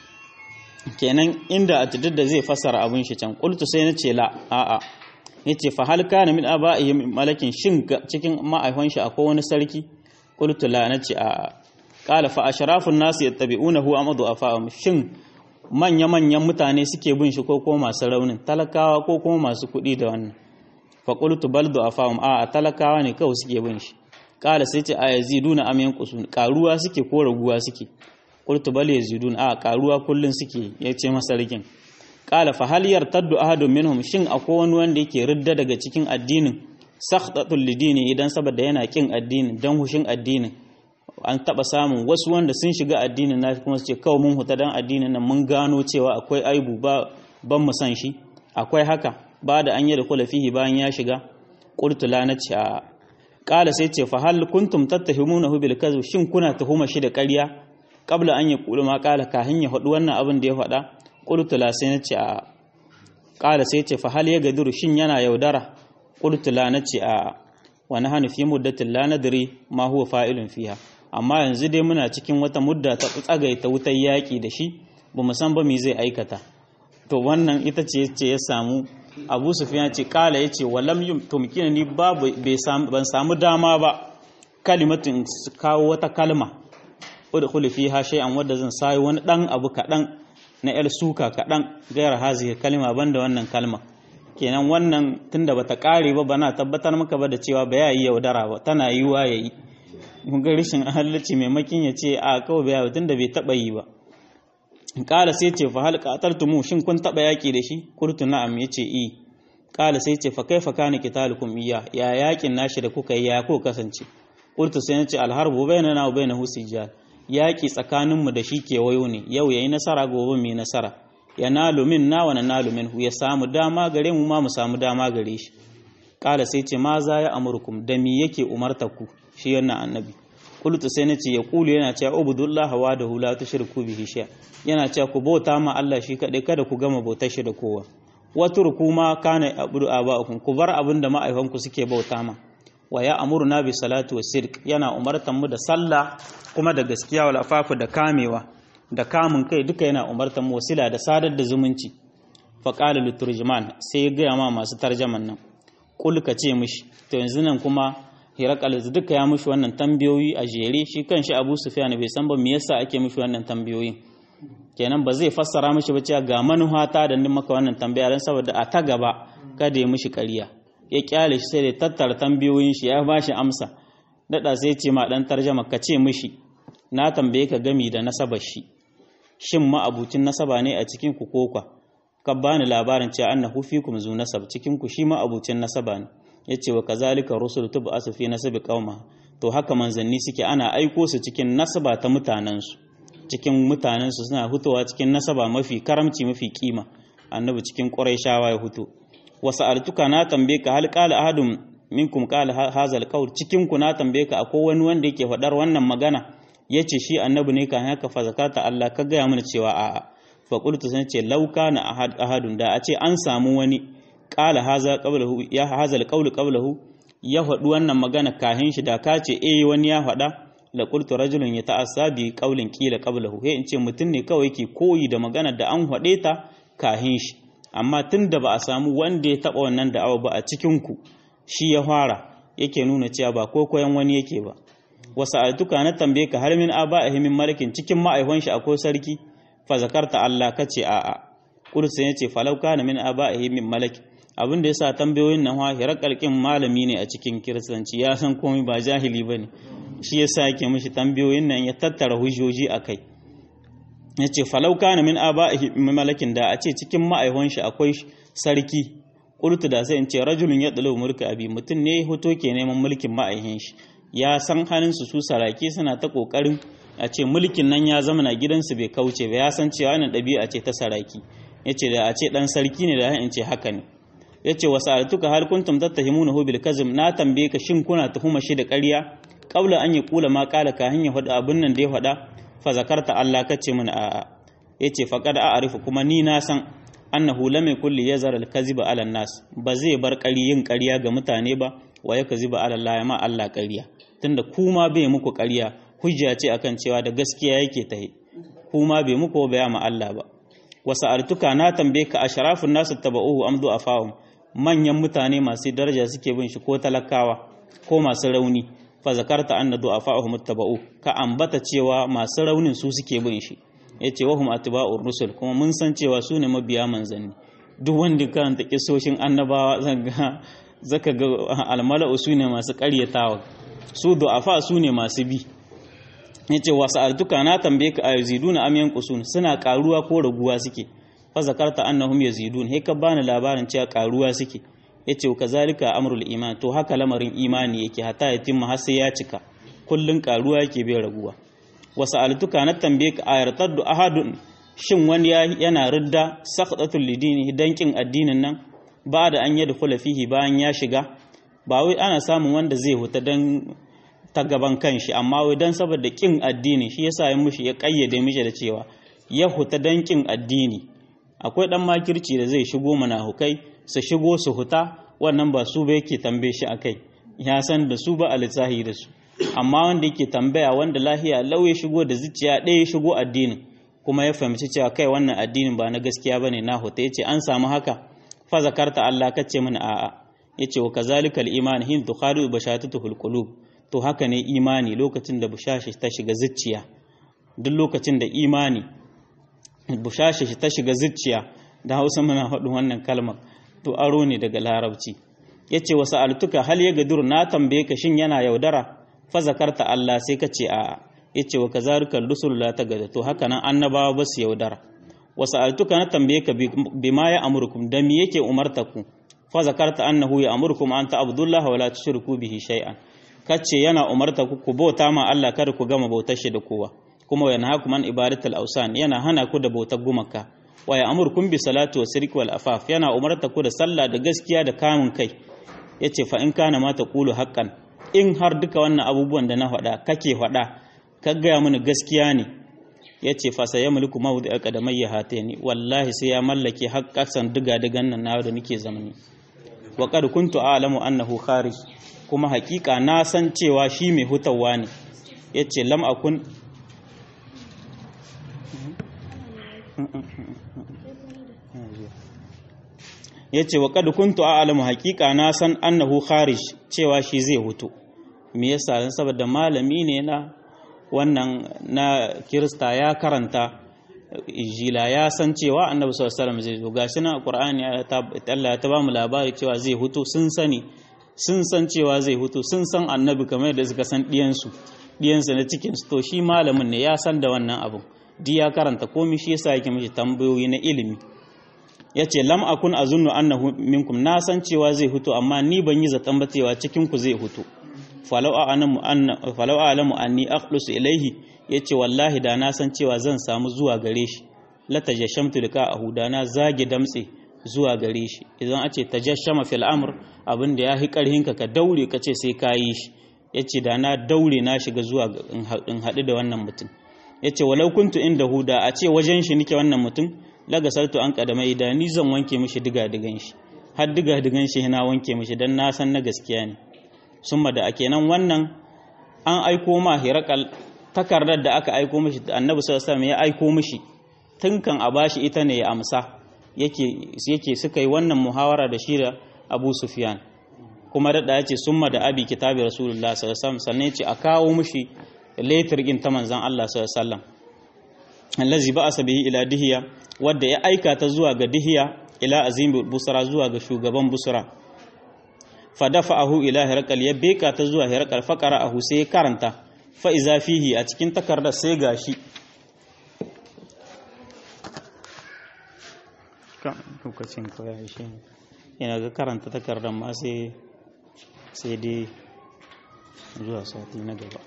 kenan inda a duk da zai fassara abin shi can qultu sai na ce la a'a yace fa hal kana min aba'ihi malakin shin cikin ma'aihon shi akwai wani sarki qultu la nace a'a qala fa ashrafun nasi yattabi'unahu amadu afa'um shin manya manyan mutane suke bin shi ko kuma masu raunin talakawa ko kuma masu kuɗi da wannan fa qultu bal du'afa'um a'a talakawa ne kawai suke bin shi qala sai ce a yaziduna am yanqusun karuwa suke ko raguwa suke qultu bal yazidun a karuwa kullun suke yace masa rikin qala fa hal yartaddu ahadun minhum shin akwai wani wanda yake ridda daga cikin addinin sakhtatul lidini idan saboda yana kin addinin dan hushin addinin an taba samun wasu wanda sun shiga addinin na kuma su ce kawai mun huta dan addinin nan mun gano cewa akwai aibu ba ban mu san shi akwai haka ba da an yi da kula fihi bayan ya shiga qultu la nace a qala sai ce fa hal kuntum tattahimunahu bil kadhib shin kuna tuhuma shi da ƙarya qabla an yaqulu ma qala kahin ya faɗi wannan abin da ya faɗa qultu la sai nace a qala sai ce fa hal ya gaduru shin yana yaudara qultu la nace a wa nahnu fi muddatin la nadri ma huwa fa'ilun fiha amma yanzu dai muna cikin wata mudda ta tsagaita wutar yaƙi da shi ba mu san ba me zai aikata to wannan ita ce ce ya samu abu sufiyan ce kala ya ce walam yum tumkina ni babu ban samu dama ba kalimatin kawo wata kalma udkhulu fiha shay'an wadda zan sayi wani dan abu kadan na yar suka kadan gayar hazihi kalma banda wannan kalma kenan wannan tunda bata kare ba bana tabbatar maka ba da cewa ba ya yi yaudara ba tana yiwa yayi mun ga rishin halalci maimakin ya ce a kawai bai yawo tunda bai taba yi ba kala sai ce fa hal qataltumu shin kun taba yaki da shi kurtu na'am yace i kala sai ce fa kaifa kana qitalukum iya ya yakin nashi da kuka yi ya ko kasance kurtu sai nace al harbu bainana wa bainahu sijal yaki tsakanin mu da shi ke wayo ne yau yayi nasara gobe mai nasara yanalu minna wa nanalu minhu ya samu dama gare mu ma mu samu dama gare shi kala sai ce ma za ya amurkum da me yake umarta ku shi wannan annabi kultu sai nace ya kulu yana cewa ubudullah wa da hula tushriku bihi shay yana cewa ku bauta ma Allah shi kadai kada ku gama bautar shi da kowa waturku ma kana abudu aba'ukum ku bar abin da ma'aifanku suke bauta ma wa ya amuruna bi salatu wa sirk yana umartan mu da sallah kuma da gaskiya wal afafu da kamewa da kamun kai duka yana umartan mu wasila da sadar da zumunci fa qala liturjman sai ya gaya ma masu tarjaman nan kul ka ce mishi to yanzu nan kuma hirakal duka ya mishi wannan tambayoyi a jere shi kanshi abu sufyan bai san ba me yasa ake mishi wannan tambayoyin kenan ba zai fassara mishi ba cewa ga manuhata da ni maka wannan tambaya dan saboda a ta gaba kada ya mishi ƙarya ya kyale shi sai da tattara tambayoyin shi ya bashi amsa dada sai ce ma dan tarjama ka ce mishi na tambaye ka gami da nasabar shi shin ma abucin nasaba ne a cikin ku kokwa ka bani labarin cewa annahu fikum zu nasab cikin ku shi ma abucin nasaba ne yace wa kazalika rusul tub'asu fi nasabi qauma to haka manzanni suke ana aiko su cikin nasaba ta mutanen su cikin mutanen su suna hutowa cikin nasaba mafi karamci mafi kima annabi cikin quraishawa ya huto wasu altuka na tambaye ka hal qala ahadun minkum qala hazal qaul cikin ku na tambaye ka akwai wani wanda yake faɗar wannan magana yace shi annabi ne kan haka fa zakata Allah ka gaya mana cewa a'a fa qultu san ce law kana ahadun da a ce an samu wani qala haza qablahu ya hazal qaul qablahu ya faɗi wannan magana kahin shi da ka ce eh wani ya faɗa la qultu rajulun yata'assa bi qaulin qila qablahu he in ce mutum ne kawai yake koyi da magana da an faɗe ta kahin shi amma tunda ba a samu wanda ya taba wannan da'awa ba a cikin ku shi ya fara yake nuna cewa ba ko koyan wani yake ba wasu altuka na tambaye ka har min aba a himin malakin cikin ma'aihon shi akwai sarki fa zakarta Allah kace a'a kursa yace falau kana min aba a himin malaki abin da yasa tambayoyin nan wa hirakalkin malami ne a cikin kiristanci ya san komai ba jahili bane shi yasa yake mishi tambayoyin nan ya tattara hujjoji akai yace falau kana min aba'ihi malakin da a ce cikin ma'aihon shi akwai sarki qultu da sai in ce rajulun yadlu mulka abi mutun ne hoto ke neman mulkin ma'aihin shi ya san halin su su saraki suna ta kokarin a ce mulkin nan ya zama na gidansu bai kauce ba ya san cewa wannan ɗabi'a ce ta saraki yace da a ce dan sarki ne da in ce haka ne yace wa sa'altuka hal kuntum tattahimunahu bil kazm na tambaye ka shin kuna tuhuma shi da ƙarya qabla an yaqula ma qala ka hanya faɗa abun nan da ya faɗa fa zakarta Allah kace mun a'a yace faqad a'rifu kuma ni na san annahu lam yakul li yazar al kaziba ala nas ba zai bar ƙari yin ƙarya ga mutane ba wa ya kaziba ala Allah ma Allah ƙarya tunda kuma bai muku ƙarya hujja ce akan cewa da gaskiya yake tahi kuma bai muku ba ma Allah ba wasa artuka na tambaye ka ashrafun nasu taba'uhu amdu afahum manyan mutane masu daraja suke bin shi ko talakawa ko masu rauni fa zakarta anna du'afa'uhum taba'u ka ambata cewa masu raunin su suke bin shi yace wa hum atba'ur rusul kuma mun san cewa su ne mabiya manzanni duk wanda karanta kisoshin annabawa zaka zaka ga almala'u su ne masu ƙaryatawa su du'afa su ne masu bi yace wa sa'altuka na tambaye ka ayziduna am yanqusun suna karuwa ko raguwa suke fa zakarta annahum yazidun he ka bani labarin cewa karuwa suke yace kazalika amrul iman to haka lamarin imani yake hata yatimma har sai ya cika kullun karuwa yake bai raguwa wa sa'altuka na tambaye ka ayartaddu ahadun shin wani yana ridda saqatul lidini dankin addinin nan ba da an yadkhula fihi bayan ya shiga ba wai ana samun wanda zai huta dan ta gaban kanshi amma wai dan saboda kin addini shi yasa ya mushi ya kayyade mishi da cewa ya huta dan kin addini akwai dan makirci da zai shigo manahukai su shigo su huta wannan ba su ba yake tambaye shi akai ya san da su ba a lissahi da su amma wanda yake tambaya wanda lahiya lau ya shigo da zuciya ɗaya ya shigo addinin kuma ya fahimci cewa kai wannan addinin ba na gaskiya bane na huta yace an samu haka fa zakarta Allah kace mana a'a yace wa kazalika al-iman hin tukhadu bashatatuhul qulub to haka ne imani lokacin da bushashi ta shiga zuciya duk lokacin da imani bushashi ta shiga zuciya da hausa muna faɗin wannan kalmar to aro ne daga larabci ya ce wasu altuka hal ya gadur na tambaye ka shin yana yaudara fa zakarta Allah sai ka ce a'a ya ce wa kazarika rusul la ta gada to haka nan annabawa ba su yaudara wasu altuka na tambaye ka bima ya amurkum da me yake umarta ku fa zakarta annahu ya amurkum an ta abdullah wa la tushriku bihi shay'an kace yana umarta ku ku bauta ma Allah kada ku gama bautar shi da kowa kuma wa yanhaakum an ibadatul awsan yana hana ku da bautar gumaka wa ya'murukum bi salati wa sirki wal afaf yana umarta ku da sallah da gaskiya da kamun kai yace fa in kana ma taqulu haqqan in har duka wannan abubuwan da na faɗa kake faɗa ka gaya mini gaskiya ne yace fa sai ya mulku mawdi aqdamayya hatani wallahi sai ya mallake haqqasan diga digan nan na da nake zamani wa qad kuntu a'lamu annahu kharij kuma hakika na san cewa shi mai hutawa ne ya ce lam akun ya ce wa kada kuntu a alamu hakika na san annahu kharij cewa shi zai hutu me yasa dan saboda malami ne na wannan na kirista ya karanta jila ya san cewa annabi sallallahu alaihi wasallam zai zo gashi na qur'ani Allah ya ta ba mu labari cewa zai hutu sun sani sun san cewa zai hutu sun san annabi kamar da suka san ɗiyansu ɗiyansu na cikinsu to shi malamin ne ya san da wannan abu di ya karanta komi shi yasa yake mishi tambayoyi na ilimi ya ce lam akun azunnu annahu minkum na san cewa zai hutu amma ni ban yi zaton ba cewa cikin ku zai hutu falau a'lamu anna falau a'lamu anni aqlusu ilaihi yace wallahi da na san cewa zan samu zuwa gare shi la tajashamtu lika ahuda na zage damtse zuwa gare shi idan a ce tajashama fil amr abin da ya hi karhinka ka daure ka ce sai ka yi shi yace da na daure na shiga zuwa in haɗu da wannan mutum yace walau kuntu inda huda a ce wajen shi nike wannan mutum laga saltu an kadamai da ni zan wanke mishi diga digan shi har diga digan shi na wanke mishi dan na san na gaskiya ne summa da ake nan wannan an aiko ma hirakal takardar da aka aiko mishi annabi sallallahu alaihi wasallam ya aiko mishi tun kan a bashi ita ne ya amsa yake suka yi wannan muhawara da shi da abu sufyan kuma da ya ce summa da abi kitabi rasulullah sallallahu sannan ya ce a kawo mushi letter din ta manzan Allah sallallahu allazi ba asabihi ila dihiya wadda ya aika ta zuwa ga dihiya ila azim busra zuwa ga shugaban busra fa dafa'ahu ila hirqal ya beka ta zuwa hirqal fa qara'ahu sai karanta fa iza fihi a cikin takardar sai gashi lokacin kawai shi yana ga karanta takardar ma sai sai dai zuwa sati na gaba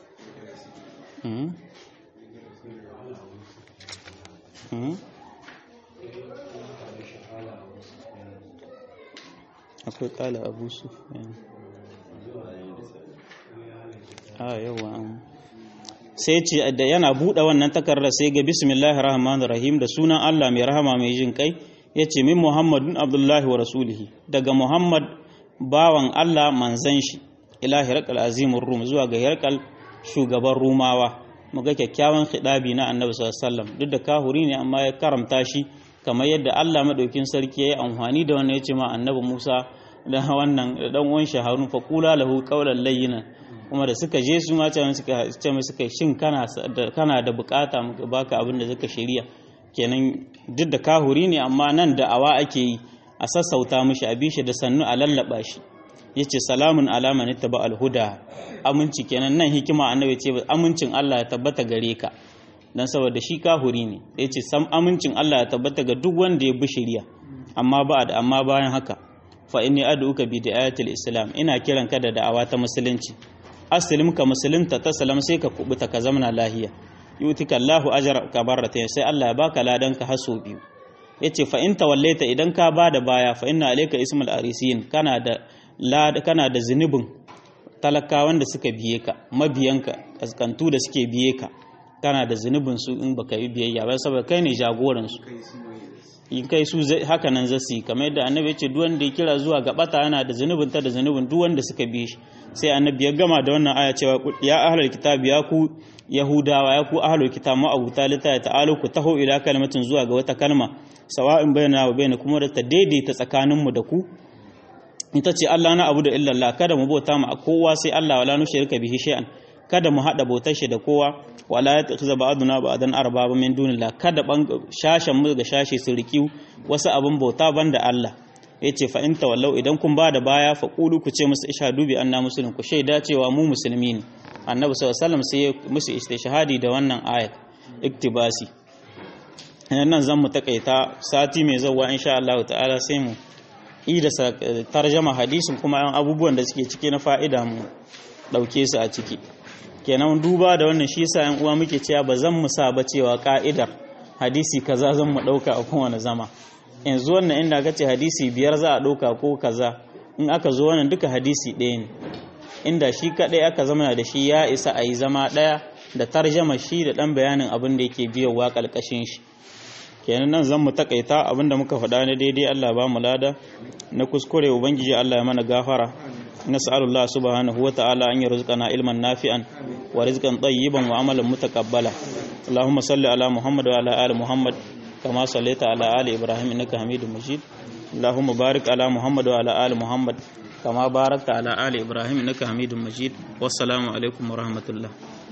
akwai kala abu su a yawa sai ce da yana buɗe wannan takardar sai ga bismillahir rahmanir rahim da sunan Allah mai rahama mai jin kai yace min muhammadun abdullahi wa rasulihi daga muhammad bawan Allah manzan shi ila hirqal azimur rum zuwa ga hirqal shugaban rumawa muga kyakkyawan khidabi na annabi sallallahu alaihi wasallam duk da kahuri ne amma ya karamta shi kamar yadda Allah madaukin sarki yayi amfani da wannan yace ma annabi Musa da wannan dan uwan shi Harun fa qula lahu qawlan layyinan kuma da suka je su ma ce suka ce mai suka shin kana da kana da bukata muka baka abin da zaka shirya kenan duk da kahuri ne amma nan da awa ake yi a sassauta mishi a bishi da sannu a lallaba shi yace salamun alama ne taba alhuda aminci kenan nan hikima annabi ce amincin Allah ya tabbata gare ka dan saboda shi kahuri ne yace sam amincin Allah ya tabbata ga duk wanda ya bi shari'a amma ba da amma bayan haka fa inni ad'uka bi da'atil islam ina kiran ka da da'awa ta musulunci aslim ka musulunta ta salam sai ka kubuta ka zamana lahiya yutika Allahu ajra ka barrata sai Allah ya baka ladan ka haso biyu yace fa in tawallaita idan ka bada baya fa inna alayka ismul arisin kana da kana da zunubin talakawan da suka biye ka mabiyanka kaskantu da suke biye ka kana da zunubin su in baka yi biyayya ba saboda kai ne jagoran su in kai su haka nan zasu yi kamar yadda annabi ya ce duk wanda ya kira zuwa ga bata yana da zunubin ta da zunubin duk wanda suka bi shi sai annabi ya gama da wannan aya cewa ya ahlul kitab ya ku yahudawa ya ku ahlul kitab ma abu talita ya ta'alu ku taho ila kalmatin zuwa ga wata kalma sawa'in bayyana wa bayyana kuma da ta daidaita tsakaninmu da ku ita ce Allah na abu da illallah kada mu bauta mu a kowa sai Allah wala nushrika bihi shay'an kada mu hada bautar shi da kowa wala yatakhiza ba'duna ba'dan arbaba min dunillah kada ban shashan mu ga shashi su riki wasu abin bauta banda Allah yace fa in tawallau idan kun bada baya fa qulu ku ce musu ishadu bi anna muslimin ku shaida cewa mu musulmi ne annabi sallallahu alaihi wasallam sai musu istishhadi da wannan ayat iktibasi nan zan mu takaita sati mai zawa insha Allah ta'ala sai mu yi da tarjama hadisin kuma yan abubuwan da suke ciki na fa'ida mu dauke su a ciki kenan duba da wannan shi yasa yan uwa muke cewa ba zan mu sa ba cewa ka'idar hadisi kaza zan mu dauka a kowane zama yanzu wannan inda ka ce hadisi biyar za a dauka ko kaza in aka zo wannan duka hadisi ɗaya ne inda shi kadai aka zama da shi ya isa a yi zama ɗaya da tarjama shi da ɗan bayanin abin da yake biyowa ƙalƙashin shi kenan nan zan mu takaita abinda muka faɗa ne daidai Allah ba mu lada na kuskure ubangiji Allah ya mana gafara nas'alullah subhanahu wa ta'ala an yarzuqana ilman nafi'an wa rizqan tayyiban wa amalan mutaqabbala Allahumma salli ala Muhammad wa ala ali Muhammad kama sallaita ala ali Ibrahim innaka Hamidum Majid Allahumma barik ala Muhammad wa ala ali Muhammad kama barakta ala ali Ibrahim innaka Hamidum Majid wassalamu alaikum wa rahmatullah